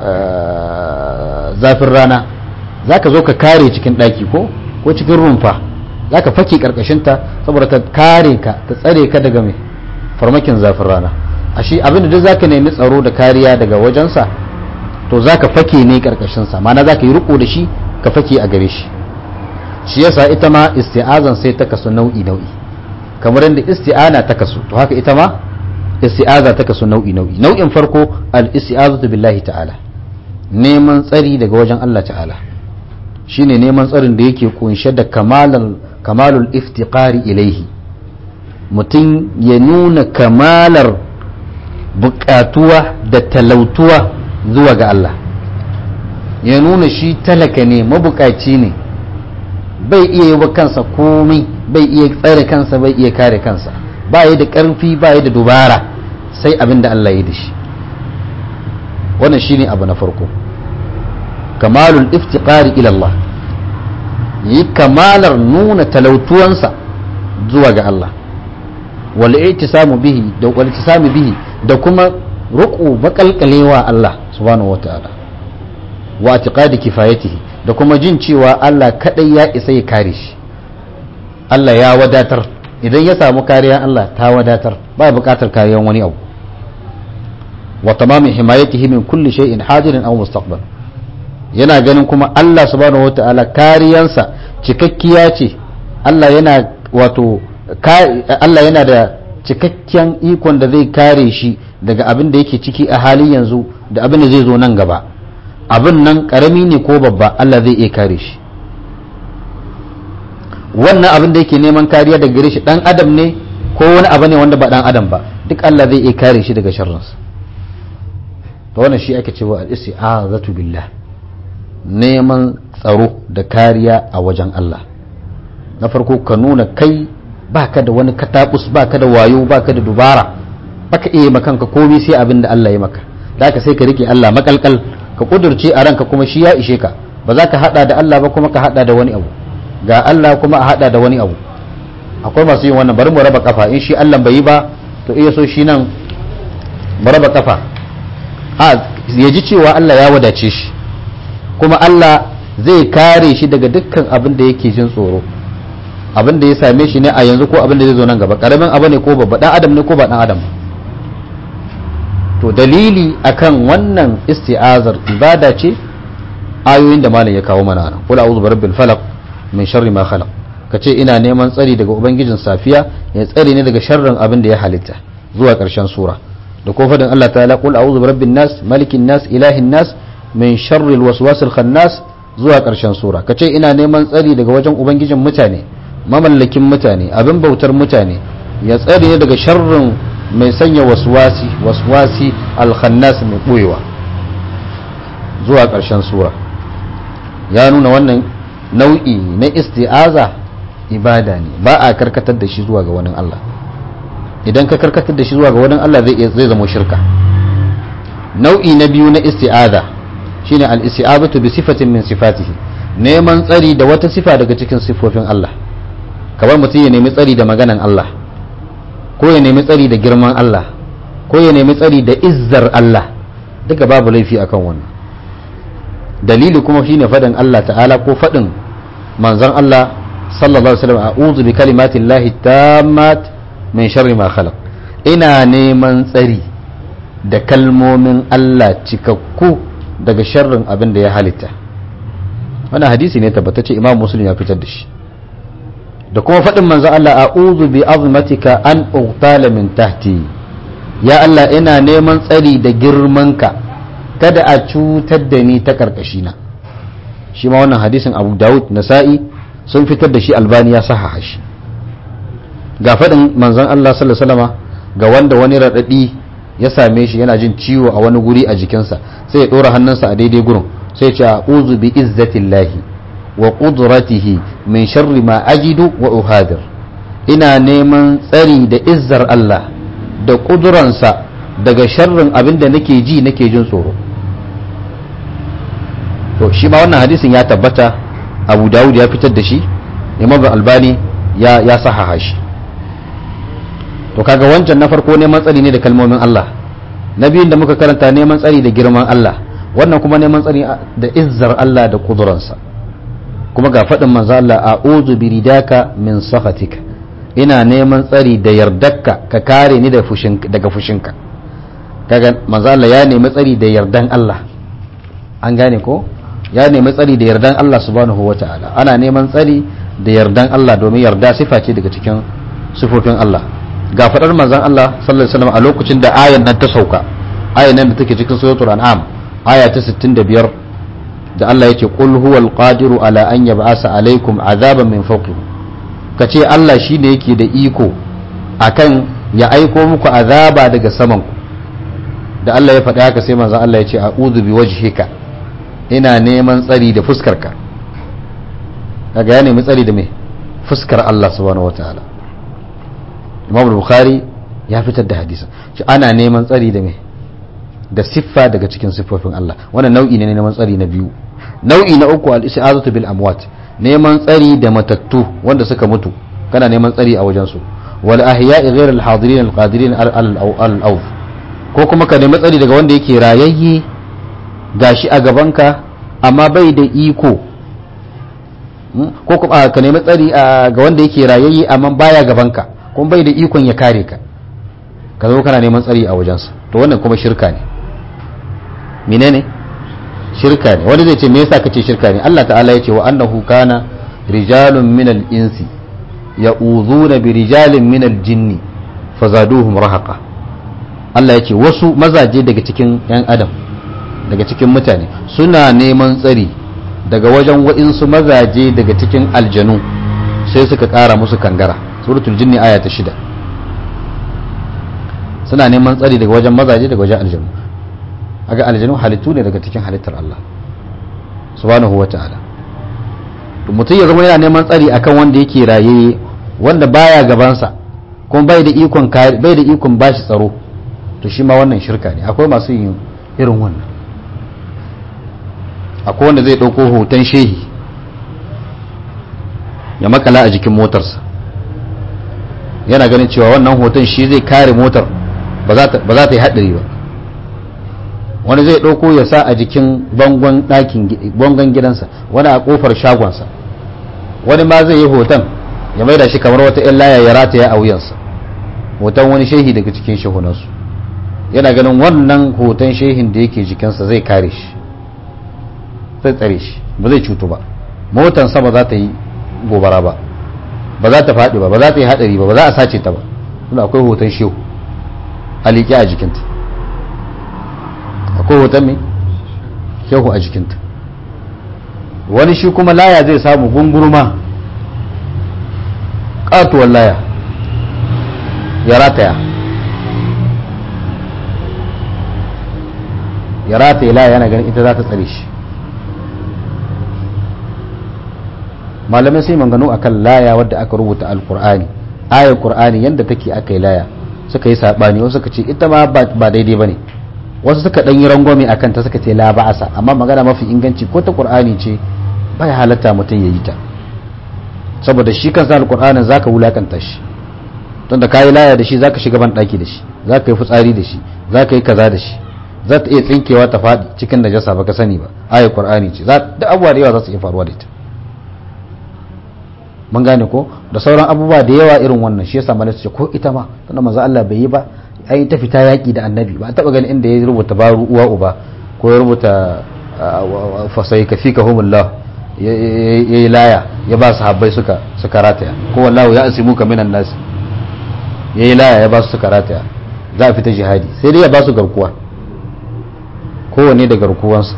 zafin rana za ka zo ka kare cikin ɗaki ko ko cikin rumfa za ka fake ƙarƙashinta saboda ta kare ka ta tsare ka daga mai farmakin zafin rana a shi abinda duk za ka nemi tsaro da kariya daga wajensa to za ka fake ne ƙarƙashinsa mana za ka yi riko da shi ka fake a gare shi shi yasa ita ma isti'azan sai ta kasu nau'i nau'i kamar yadda isti'ana ta kasu to haka ita ma isti'aza ta kasu nau'i nau'i nau'in farko al isti'azatu billahi ta'ala neman tsari daga wajen Allah ta'ala shine neman tsarin da yake kunshe da kamalal kamalul iftiqari ilaihi mutum ya nuna kamalar bukatuwa da talautuwa zuwa ga Allah ya nuna shi talaka ne mabukaci ne bai iya yi wa kansa komai bai iya tsare kansa bai iya kare kansa ba yi da ƙarfi ba yi da dubara sai abin da Allah ya da shi wannan shine abu na farko kamalul iftiqari ila Allah yi kamalar nuna talautuwansa zuwa ga Allah wal i'tisamu bihi da wal i'tisamu bihi da kuma ruku bakalkalewa Allah subhanahu wataala wa i'tiqadi kifayatihi da kuma jin cewa Allah kadai ya isa ya kare shi Allah ya wadatar idan ya samu kariya Allah ta wadatar ba bukatar kariyan wani abu wa tamamin himayatihi min kulli shay'in hadirin aw mustaqbal yana ganin kuma Allah subhanahu wata'ala kariyansa cikakkiya ce Allah yana wato Allah yana da cikakken ikon da zai kare shi daga abin da yake ciki a halin yanzu da abin da zai zo nan gaba abin nan karami ne ko babba Allah zai iya kare shi wannan abin da yake neman kariya daga gare shi dan adam ne ko wani abu ne wanda ba dan adam ba duk Allah zai iya kare shi daga sharrinsa to wannan shi ake cewa al-isti'azatu billah neman tsaro da kariya a wajen Allah na farko ka nuna kai baka da wani katabus baka da wayo baka da dubara baka iya makanka komai sai abin da Allah ya maka da haka sai ka rike Allah makalkal ka kudurce a ranka kuma shi ya ishe ka ba za ka hada da Allah ba kuma ka hada da wani abu ga Allah kuma a hada da wani abu akwai masu yin wannan bari mu raba kafa in shi Allah bai yi ba to iya so shi nan mu raba kafa a ya ji cewa Allah ya wadace shi kuma Allah zai kare shi daga dukkan abin da yake jin tsoro abin da ya same shi ne a yanzu ko abin da zai zo nan gaba karamin abu ne ko babba dan adam ne ko ba dan adam to dalili akan wannan isti'azar ibada ce ayoyin da malam ya kawo mana nan qul a'udhu birabbil falaq min sharri ma khalaq kace ina neman tsari daga ubangijin safiya ya tsare ni daga sharrin abin da ya halitta zuwa karshen sura da ko fadin Allah ta'ala qul a'udhu birabbin nas malikin nas ilahin nas min sharri alwaswasil khannas zuwa karshen sura kace ina neman tsari daga wajen ubangijin mutane mamallakin mutane abin bautar mutane ya tsare ni daga sharrin mai sanya waswasi waswasi alkhannas mai boyewa zuwa karshen sura ya nuna wannan nau'i na isti'aza ibada ne ba a karkatar da shi zuwa ga wani Allah idan ka karkatar da shi zuwa ga wani Allah zai zai zama shirka nau'i na biyu na isti'aza shine al-isti'azatu bi sifatin min sifatihi neman tsari da wata sifa daga cikin sifofin Allah kamar mutum ya nemi tsari da maganan Allah ko ya nemi tsari da girman Allah ko ya nemi tsari da izzar Allah duka babu laifi akan wannan dalili kuma shine fadin Allah ta'ala ko fadin manzon Allah sallallahu alaihi wasallam a'udhu bi kalimati llahi tammat min sharri ma khalaq ina neman tsari da kalmomin Allah cikakku daga sharrin abin da ya halitta wannan hadisi ne tabbatacce imam muslim ya fitar da shi da kuma faɗin manzon Allah a'udhu bi azmatika an uqtala min tahti ya Allah ina neman tsari da girmanka kada a cutar da ni ta karkashina shi ma wannan hadisin Abu Dawud Nasa'i sun fitar da shi Albani ya sahaha shi ga faɗin manzon Allah sallallahu alaihi wasallama ga wanda wani radadi ya same shi yana jin ciwo a wani guri a jikinsa sai ya ɗora hannunsa a daidai gurin sai ya ce a'udhu bi izzatillahi wa qudratihi min sharri ma ajidu wa uhadir ina neman tsari da izzar Allah da kuduransa daga sharrin abin da nake ji nake jin tsoro to shi ma wannan hadisin ya tabbata Abu Dawud ya fitar da shi Imam Albani ya ya sahaha shi to kaga wancan na farko neman tsari ne da kalmomin Allah na biyun da muka karanta neman tsari da girman Allah wannan kuma neman tsari da izzar Allah da kuduransa kuma ga faɗin manzo Allah a'udhu bi ridaka min sakhatika ina neman tsari da yardarka ka kare ni da fushin daga fushinka kaga manzo Allah ya nemi tsari da yardan Allah an gane ko ya nemi tsari da yardan Allah subhanahu wataala ana neman tsari da yardan Allah domin yarda sifa ce daga cikin sifofin Allah ga faɗar manzon Allah sallallahu alaihi wasallam a lokacin da ayan nan ta sauka ayan nan da take cikin suratul an'am aya ta 65 da Allah yake qul huwal qadiru ala an yab'asa alaikum azaban min fawqikum kace Allah shine yake da iko akan ya aiko muku azaba daga saman ku da Allah ya faɗi haka sai manzo Allah ya ce a'udhu bi wajhika ina neman tsari da fuskarka kaga ya nemi tsari da me fuskar Allah subhanahu wataala Imam Bukhari ya fitar da hadisin shi ana neman tsari da me da siffa daga cikin siffofin Allah wannan nau'i ne neman tsari na biyu nau'i na uku al-isti'azatu bil amwat neman tsari da matattu wanda suka mutu kana neman tsari a wajen su wal ahya'i ghayr al hadirin al qadirin al awf ko kuma ka nemi tsari daga wanda yake rayayye gashi a gabanka amma bai da iko ko kuma ka nemi tsari ga wanda yake rayayye amma baya gabanka kuma bai da ikon ya kare ka ka zo kana neman tsari a wajensa to wannan kuma shirka ne menene shirka ne wani zai ce me yasa kace shirka ne Allah ta'ala ya ce wa annahu kana rijalun minal insi ya'udhuna bi rijalin minal jinni fazaduhum rahaqa Allah ya ce wasu mazaje daga cikin yan adam daga cikin mutane suna neman tsari daga wajen wa'insu mazaje daga cikin aljanu sai suka ƙara musu kangara suratul jinni aya ta shida suna neman tsari daga wajen mazaje daga wajen aljanu aga aljanu halittu ne daga cikin halittar Allah subhanahu wa ta'ala to mutum ya zama yana neman tsari akan wanda yake raye wanda baya gabansa kuma bai da ikon bai da ikon bashi tsaro to shi ma wannan shirka ne akwai masu yin irin wannan akwai wanda zai ɗauko hoton shehi ya makala a jikin motarsa yana ganin cewa wannan hoton shi zai kare motar ba za ta yi haɗari ba wani zai ɗauko ya sa a jikin bangon ɗakin bangon gidansa wani a ƙofar shagonsa wani ma zai yi hoton ya maida shi kamar wata 'yan laya ya rataya a wuyansa hoton wani shehi daga cikin shehunansu yana ganin wannan hoton shehin da yake jikinsa zai kare shi zai tsare shi ba zai cutu ba motansa ba za ta yi gobara ba ba za ta faɗi ba ba za ta yi haɗari ba ba za a sace ta ba suna akwai hoton shehu a liƙe a jikinta akwai hoton mai shehu a jikinta wani shi kuma laya zai samu gungurma ƙatuwar laya ya rataya ya rataya laya yana ganin ita za ta tsare shi malamai sai manganu akan laya wadda aka rubuta alkur'ani ayar qur'ani yadda take aka yi laya suka yi sabani wasu suka ce ita ma ba daidai bane wasu suka dan yi rangwame akan ta suka ce la ba'asa amma magana mafi inganci ko ta qur'ani ce bai halatta mutum ya yi ta saboda shi kansa alkur'anin zaka wulakanta shi tunda kayi laya da shi zaka shiga ban daki da shi zaka yi fitsari da shi zaka yi kaza da shi za ta iya tsinkewa ta faɗi cikin najasa baka sani ba ayar qur'ani ce da abubuwa da yawa za su iya faruwa da ita mun gane ko da sauran abubuwa da yawa irin wannan shi yasa malaka ce ko ita ma tunda manzo Allah bai yi ba ai ta fita yaki da annabi ba a taba ganin inda ya rubuta baru uwa uba ko ya rubuta fasai kafika humullah yayi laya ya ba su habbai suka suka rataya ko wallahu ya asimuka minan nas yayi laya ya ba su suka rataya za a fita jihadi sai dai ya ba su garkuwa kowanne da garkuwansa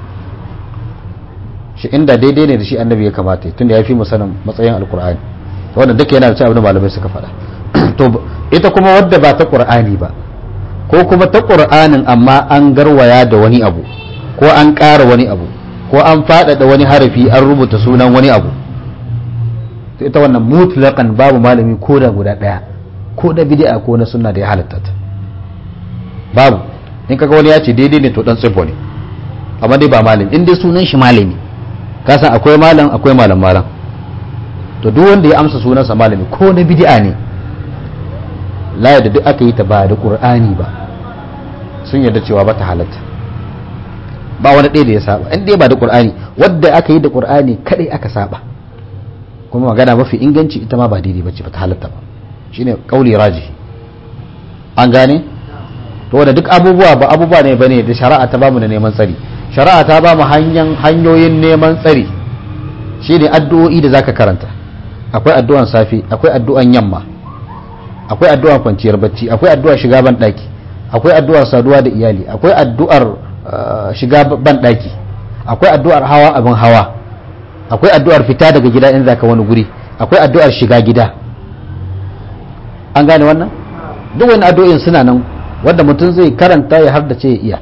shi inda daidai ne da shi annabi ya kamata tunda ya fi mu sanin matsayin alkur'ani wannan duka yana da ci abin da malamai suka faɗa to ita kuma wadda ba ta qur'ani ba ko kuma ta qur'anin amma an garwaya da wani abu ko an ƙara wani abu ko an faɗaɗa wani harafi an rubuta sunan wani abu to ita wannan mutlaqan babu malami ko da guda ɗaya ko da bid'a ko na sunna da ya halatta ta babu in kaga wani ya ce daidai ne to dan tsibbo ne amma dai ba malami in dai sunan shi malami kasan akwai malam akwai malam malam to duk wanda ya amsa sunansa malami ko na bid'a ne la da duk aka yi ta ba da qur'ani ba sun yarda cewa ba ta halatta ba wani ɗaya da ya saba in dai ba da qur'ani wadda aka yi da qur'ani kadai aka saba kuma magana mafi inganci ita ma ba daidai bace ba ta halatta ba shine kauli rajihi an gane to wanda duk abubuwa ba abubuwa ne bane da shari'a ta bamu da neman tsari shari'a ta ba mu hanyoyin neman tsari shi ne addu'o'i da zaka karanta akwai addu'an safe akwai addu'an yamma akwai addu'an kwanciyar bacci akwai addu'ar shiga ban daki akwai addu'ar saduwa da iyali akwai addu'ar shiga ban daki akwai addu'ar hawa abin hawa akwai addu'ar fita daga gida in zaka wani guri akwai addu'ar shiga gida an gane wannan duk wani addu'o'in suna nan wanda mutum zai karanta ya har da ce ya iya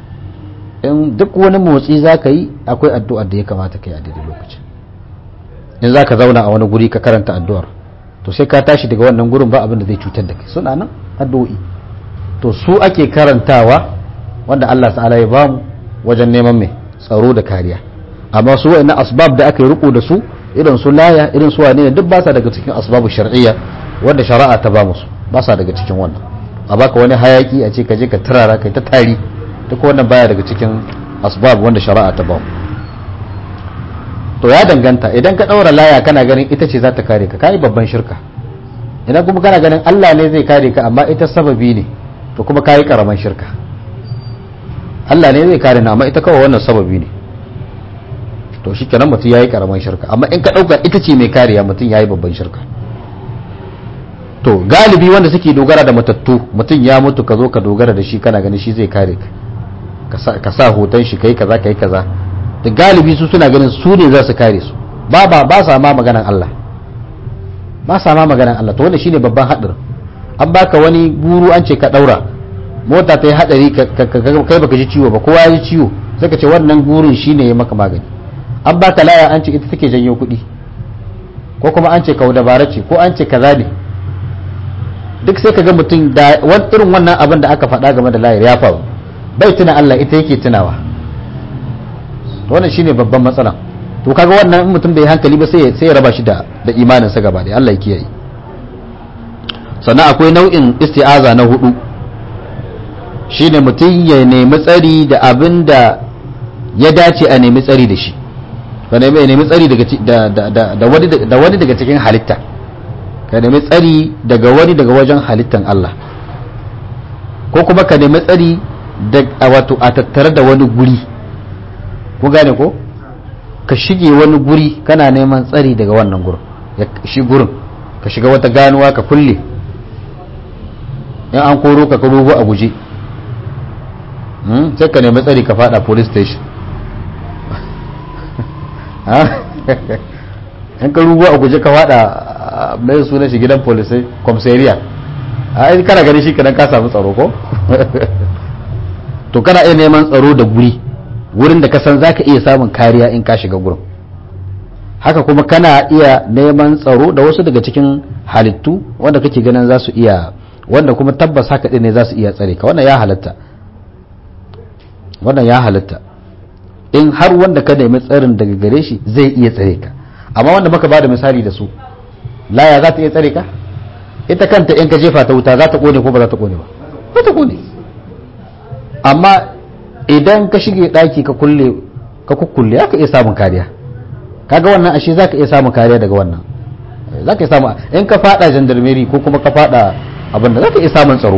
in duk wani motsi za ka yi akwai addu'ar da ya kamata ka yi a daidai lokacin in za ka zauna a wani guri ka karanta addu'ar to sai ka tashi daga wannan gurin ba abin da zai cutar da kai suna nan addu'o'i to su ake karantawa wanda Allah ta'ala ya bamu wajen neman mai tsaro da kariya amma su wa'annan asbab da aka yi riko da su irin su laya irin su wane duk ba sa daga cikin asbabu shar'iyya wanda shari'a ta ba musu ba sa daga cikin wannan a baka wani hayaki a ce ka je ka turara kai ta tari duk wannan baya daga cikin asbab wanda shari'a ta ba to ya danganta idan ka daura laya kana ganin ita ce za ta kare ka kai babban shirka idan kuma kana ganin Allah ne zai kare ka amma ita sababi ne to kuma kai karaman shirka Allah ne zai kare na amma ita kawai wannan sababi ne to shikenan mutum yayi karaman shirka amma in ka dauka ita ce mai kariya mutum yayi babban shirka to galibi wanda suke dogara da matattu mutum ya mutu ka zo ka dogara da shi kana ganin shi zai kare ka ka sa hoton shi kai kaza kai kaza da galibi su suna ganin su ne za su kare su ba ba ba sa ma maganan Allah ba sa ma maganan Allah to wannan shine babban hadarin an baka wani guru an ce ka daura mota ta yi hadari kai baka ji ciwo ba kowa ya ji ciwo sai ka ce wannan gurin shine ya maka magani an baka laya an ce ita take janyo kuɗi ko kuma an ce kau dabara ce ko an ce kaza ne duk sai ka ga mutum da irin wannan abin da aka faɗa game da layar ya faru bai tuna Allah ita yake tunawa to wannan shine babban matsala to kaga wannan mutum bai hankali ba sai sai ya raba shi da da imanin sa gaba da Allah ya kiyaye sannan akwai nau'in isti'aza na hudu shine mutum ya nemi tsari da abin da ya dace a nemi tsari da shi ka nemi nemi tsari daga da wani da wani daga cikin halitta ka nemi tsari daga wani daga wajen halittan Allah ko kuma ka nemi tsari da wato a tattare da wani guri ku gane ko ka shige wani guri kana neman tsari daga wannan gurin ya shi gurin ka shiga wata ganuwa ka kulle in an koro ka rubu a guje sai ka nemi tsari ka fada police station in ka rubu a guje ka fada mai suna shi gidan polisai komisariya a yi kana gani shi kadan ka samu tsaro ko to kana iya neman tsaro da guri wurin da ka san za ka iya samun kariya in ka shiga gurin haka kuma kana iya neman tsaro da wasu daga cikin halittu wanda kake ganin za su iya wanda kuma tabbas haka ɗin ne za su iya tsare ka wannan ya halatta wannan ya halatta in har wanda ka nemi tsarin daga gare shi zai iya tsare ka amma wanda muka bada misali da su laya za ta iya tsare ka ita kanta in ka jefa ta wuta za ta kone ko ba za ta kone ba ba ta kone amma idan ka shige daki ka kulle ka kukkulle ya ka iya samun kariya kaga wannan ashe za ka iya samun kariya daga wannan za ka iya samun in ka fada jandarmeri ko kuma ka fada abinda za ka iya samun tsaro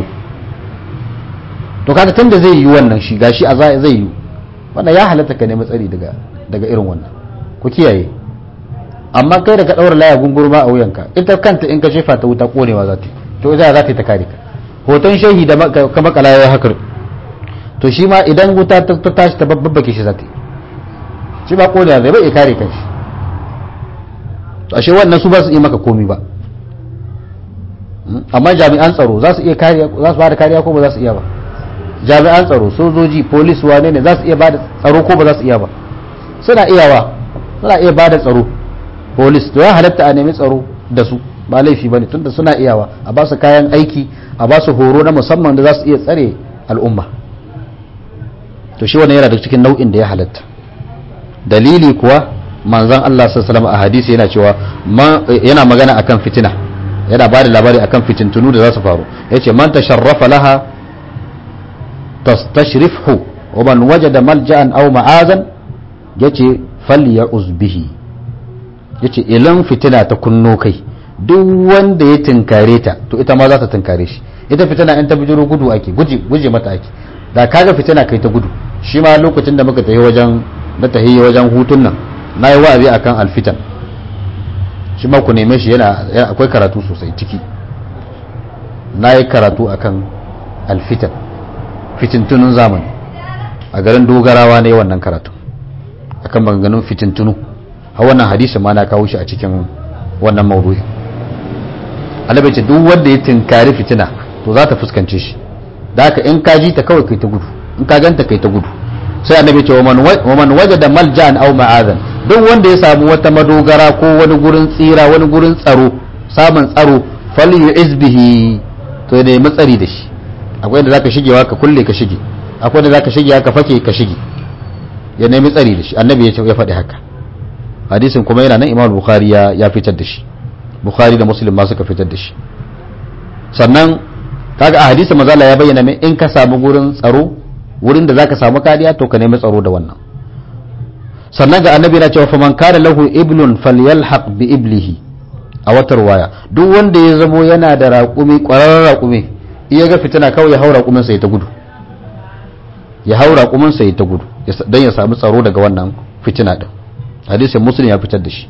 to kaga tun da zai yi wannan shi gashi a zai yi wannan ya halatta ka nemi tsari daga daga irin wannan ku kiyaye amma kai da ka daura laya gungurma a wuyanka ita kanta in ka shefa ta wuta konewa za ta to ita za ta yi ta kare ka hoton shehi da ka makala ya hakar to shi ma idan wuta ta tashi ta babbake shi za ta yi shi ba konewa zai bai kare kanshi to ashe wannan su ba su yi maka komi ba amma jami'an tsaro za su iya kariya za su ba da kariya ko ba za su iya ba jami'an tsaro sojoji polis wane ne za su iya bada tsaro ko ba za su iya ba suna iyawa suna iya bada tsaro polis to ya halatta a nemi tsaro da su ba laifi bane tunda suna iyawa a ba su kayan aiki a ba su horo na musamman da za su iya tsare al'umma to shi wannan yana da cikin nau'in da ya halatta dalili kuwa manzon Allah sallallahu alaihi wasallam a hadisi yana cewa yana magana akan fitina yana ba da labari akan fitintunu da za su faru yace man tasharrafa laha tastashrifhu wa man wajada malja'an aw ma'azan yace falya'uz bihi yace ilan fitina ta kunno kai duk wanda ya tinkare ta to ita ma za ta tinkare shi ita fitina in ta bijiro gudu ake guje guje mata ake da kaga fitina kai ta gudu shi ma lokacin da muka tafi wajen na tahi wajen hutun nan na yi wa'azi akan alfitan shi ma ku neme shi yana akwai karatu sosai ciki na yi karatu akan alfitan fitintunun zamani a garin dogarawa ne wannan karatu akan maganganun fitintunu a wannan hadisi ma na kawo shi a cikin wannan maudu'i annabi ce duk wanda ya tinkari fitina to za ta fuskance shi da haka in ka ji ta kawai kai ta gudu in ka ganta kai ta gudu sai annabi ce wa man wajada malja'an aw ma'azan duk wanda ya samu wata madogara ko wani gurin tsira wani gurin tsaro samun tsaro falyu'iz bihi to ya nemi tsari da shi akwai inda zaka shigewa ka kulle ka shige akwai inda zaka shige ka fake ka shige ya nemi tsari da shi annabi ya faɗi haka hadisin kuma yana nan imam bukhari ya ya fitar da shi bukhari da muslim ma suka fitar da shi sannan kaga a hadisin mazala ya bayyana min in ka samu gurin tsaro wurin da zaka samu kariya to ka nemi tsaro da wannan sannan ga annabi na cewa faman kana lahu iblun falyalhaq bi iblihi a wata ruwaya duk wanda ya zamo yana da raƙumi ƙwararren raƙumi iya ga fitina kawai ya haura raƙumin sai ta gudu ya haura raƙumin sai ta gudu dan ya samu tsaro daga wannan fitina din hadisin muslim ya fitar da shi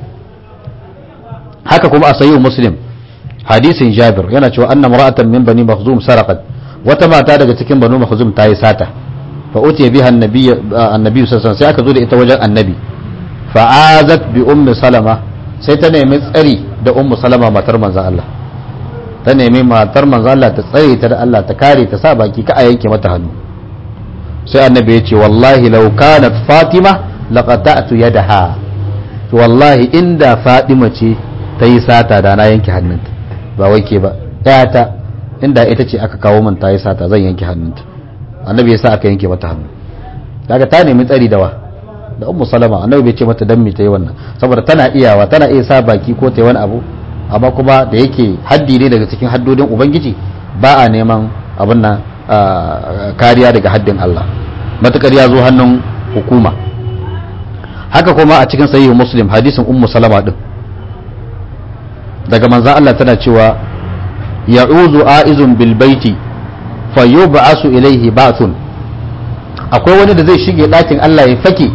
haka kuma a sayyid muslim hadisin jabir yana cewa anna mar'atan min bani makhzum sarqat wata mata daga cikin banu makhzum ta yi sata fa utiya biha annabi annabi sallallahu sai aka zo da ita wajen annabi fa azat bi ummi salama sai ta nemi tsari da ummu salama matar manzan Allah ta nemi matar manzan Allah ta tsare ta da Allah ta kare ta sa baki ka a yanke mata hannu sai annabi ya ce wallahi law kanat fatima laqata'tu yadaha to wallahi inda fatima ce ta yi sata da na yanke hannunta ba wai ke ba ta inda ita ce aka kawo min ta yi sata zan yanke hannunta annabi ya sa aka yanke mata hannu kaga ta nemi tsari da wa da ummu salama annabi bai ce mata dan me ta yi wannan saboda tana iyawa tana iya sa baki ko ta yi wani abu amma kuma da yake haddi ne daga cikin haddodin ubangiji ba a neman abin nan kariya daga haddin Allah matukar ya zo hannun hukuma haka kuma a cikin sahihu muslim hadisin ummu salama din daga manzan Allah tana cewa ya'uzu a'izun bil baiti fayub'asu ilaihi ba'thun akwai wani da zai shige ɗakin Allah ya fake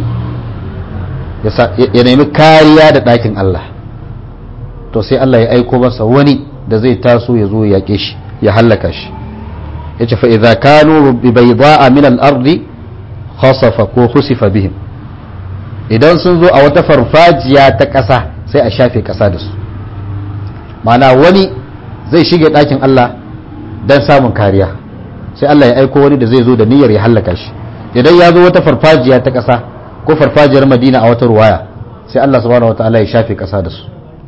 ya nemi kariya da ɗakin Allah to sai Allah ya aiko masa wani da zai taso ya zo ya yaƙe shi ya hallaka shi ya ce fa'iza kanu bi bai za'a min al'ardi khasafa ko husifa bihim idan sun zo a wata farfajiya ta ƙasa sai a shafe ƙasa da su mana wani zai shige ɗakin Allah don samun kariya sai Allah ya aiko wani da zai zo da niyyar ya hallaka shi idan ya zo wata farfajiya ta ƙasa ko farfajiyar madina a wata ruwaya sai Allah subhanahu wataala ya shafe ƙasa da su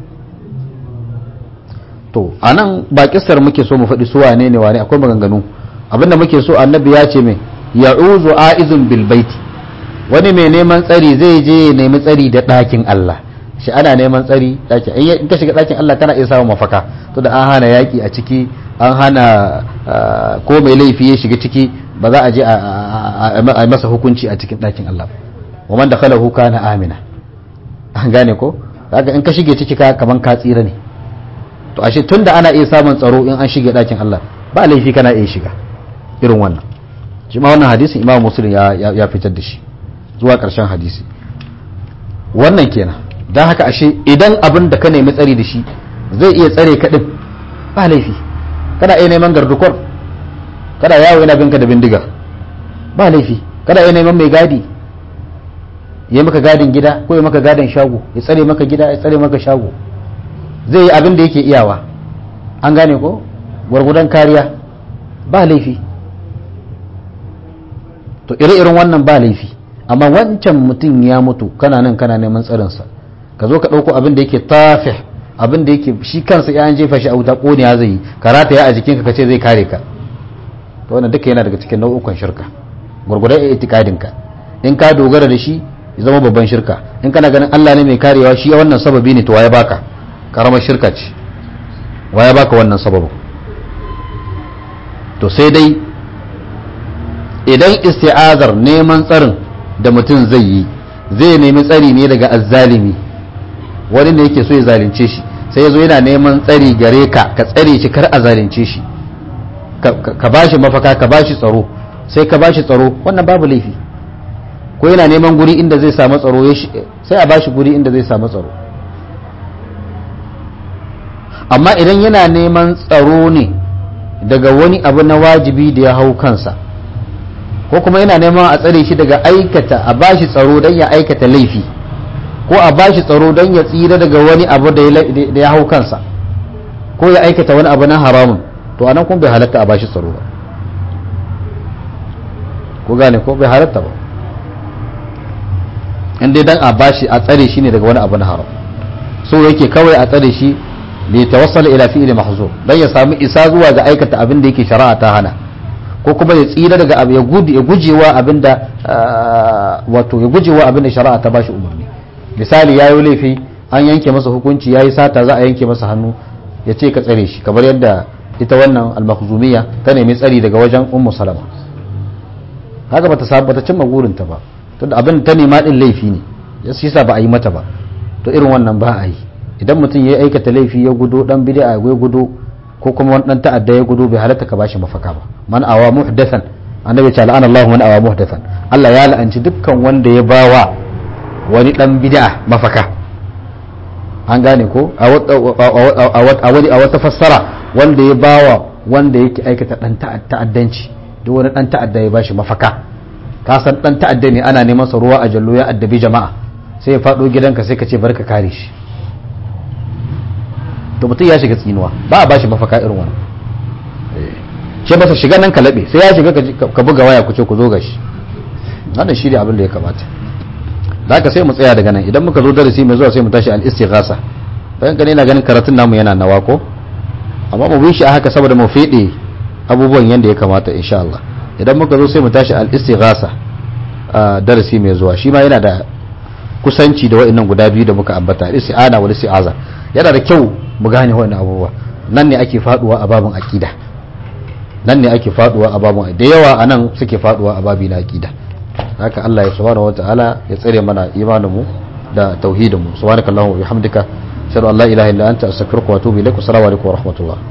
to anan ba kissar muke so mu faɗi su wane ne wane akwai maganganu abinda muke so annabi ya ce mai ya'uzu a'izun bil baiti wani mai neman tsari zai je ya nemi tsari da ɗakin Allah shi ana neman tsari ɗakin in ka shiga ɗakin Allah kana iya samun mafaka to da an hana yaƙi a ciki an hana ko mai laifi ya shiga ciki ba za a je a masa hukunci a cikin ɗakin Allah wa man dakhalahu kana amina an gane ko kaga in ka shige ciki ka kaman ka tsira ne to ashe tunda ana iya samun tsaro in an shige ɗakin Allah ba laifi kana iya shiga irin wannan shi ma wannan hadisin Imam Muslim ya ya fitar da shi zuwa ƙarshen hadisi wannan kenan dan haka ashe idan abin da ka nemi tsari da shi zai iya tsare ka din ba laifi kana iya neman gardukor kada yawo yana binka da bindiga ba laifi kada ya neman mai gadi ya maka gadin gida ko ya maka gadin shago ya tsare maka gida ya tsare maka shago zai yi abin da yake iyawa an gane ko gwargudan kariya ba laifi to ire-iren wannan ba laifi amma wancan mutum ya mutu kana nan kana neman tsarinsa ka zo ka ɗauko abin da yake tafih abin da yake shi kansa ya an jefa shi a wuta ƙone ya zai yi karata ya a jikinka ka ce zai kare ka to wannan duka yana daga cikin nau'ukan shirka gurgurar itikadin ka in ka dogara da shi ya zama babban shirka in kana ganin Allah ne mai karewa shi wannan sababi ne to waye baka karamar shirka ce waye baka wannan sababin to sai dai idan isti'azar neman tsarin da mutum zai yi zai nemi tsari ne daga azzalimi wani ne yake so ya zalunce shi sai ya zo yana neman tsari gare ka ka tsare shi kar a zalunce shi ka ba shi mafaka ka ba shi tsaro sai ka ba shi tsaro wannan babu laifi ko yana neman guri inda zai samu tsaro sai a ba shi guri inda zai samu tsaro amma idan yana neman tsaro ne daga wani abu na wajibi da ya hau kansa ko kuma yana neman a tsare shi daga aikata a ba shi tsaro don ya aikata laifi ko a ba shi tsaro don ya tsira daga wani abu da ya hau kansa ko ya aikata wani abu na haramun to anan kuma bai halatta a bashi tsaro ba ko gane ko bai halatta ba in dai dan a bashi a tsare shi ne daga wani abu na haram so yake kawai a tsare shi li tawassala ila fi'li mahzur dan ya samu isa zuwa ga aikata abin da yake shari'a ta hana ko kuma ya tsira daga abu ya gudu ya gujewa abin da wato ya gujewa abin da shari'a ta bashi umarni misali yayi laifi an yanke masa hukunci yayi sata za a yanke masa hannu ya ce ka tsare shi kamar yadda ita wannan al-makhzumiyya ta nemi tsari daga wajen ummu salama haka bata samu bata cimma gurinta ba tunda abin ta nema din laifi ne shi yasa ba a yi mata ba to irin wannan ba a yi idan mutum ya aikata laifi ya gudo dan bid'a ya gudo ko kuma wani dan ta'adda ya gudo bai halatta ka bashi mafaka ba man awa muhdathan annabi ta la'ana Allah man awa muhdathan Allah ya la'anci dukkan wanda ya bawa wani dan bid'a mafaka an gane ko a wata fassara wanda ya bawa wanda yake aikata dan ta'addanci duk wani dan ta'adda ya bashi mafaka ka san dan ta'adda ne ana neman sa ruwa a jallo ya addabi jama'a sai ya fado gidanka sai ka ce barka kare shi to mutum ya shiga tsinuwa ba a bashi mafaka irin wannan ce masa shiga nan ka laɓe sai ya shiga ka buga waya ku ce ku zo gashi wannan shi ne abin da ya kamata da haka sai mu tsaya daga nan idan muka zo darasi mai zuwa sai mu tashi al-istighasa bayan gane na ganin karatun namu yana nawa ko amma mu bi shi a haka saboda mu fede abubuwan yanda ya kamata insha Allah idan muka zo sai mu tashi al-istighasa darasi mai zuwa shi ma yana da kusanci da wa'annan guda biyu da muka ambata isti'ana wal isti'aza yana da kyau mu gane wa'annan abubuwa nan ne ake faduwa a babin aqida nan ne ake faduwa a babin da yawa anan suke faduwa a babi na aqida haka Allah ya subhanahu wataala ya tsare mana imanin mu da tauhidin mu subhanakallahumma wa bihamdika ashhadu an la ilaha illa anta astaghfiruka wa atubu ilaik assalamu alaikum wa rahmatullah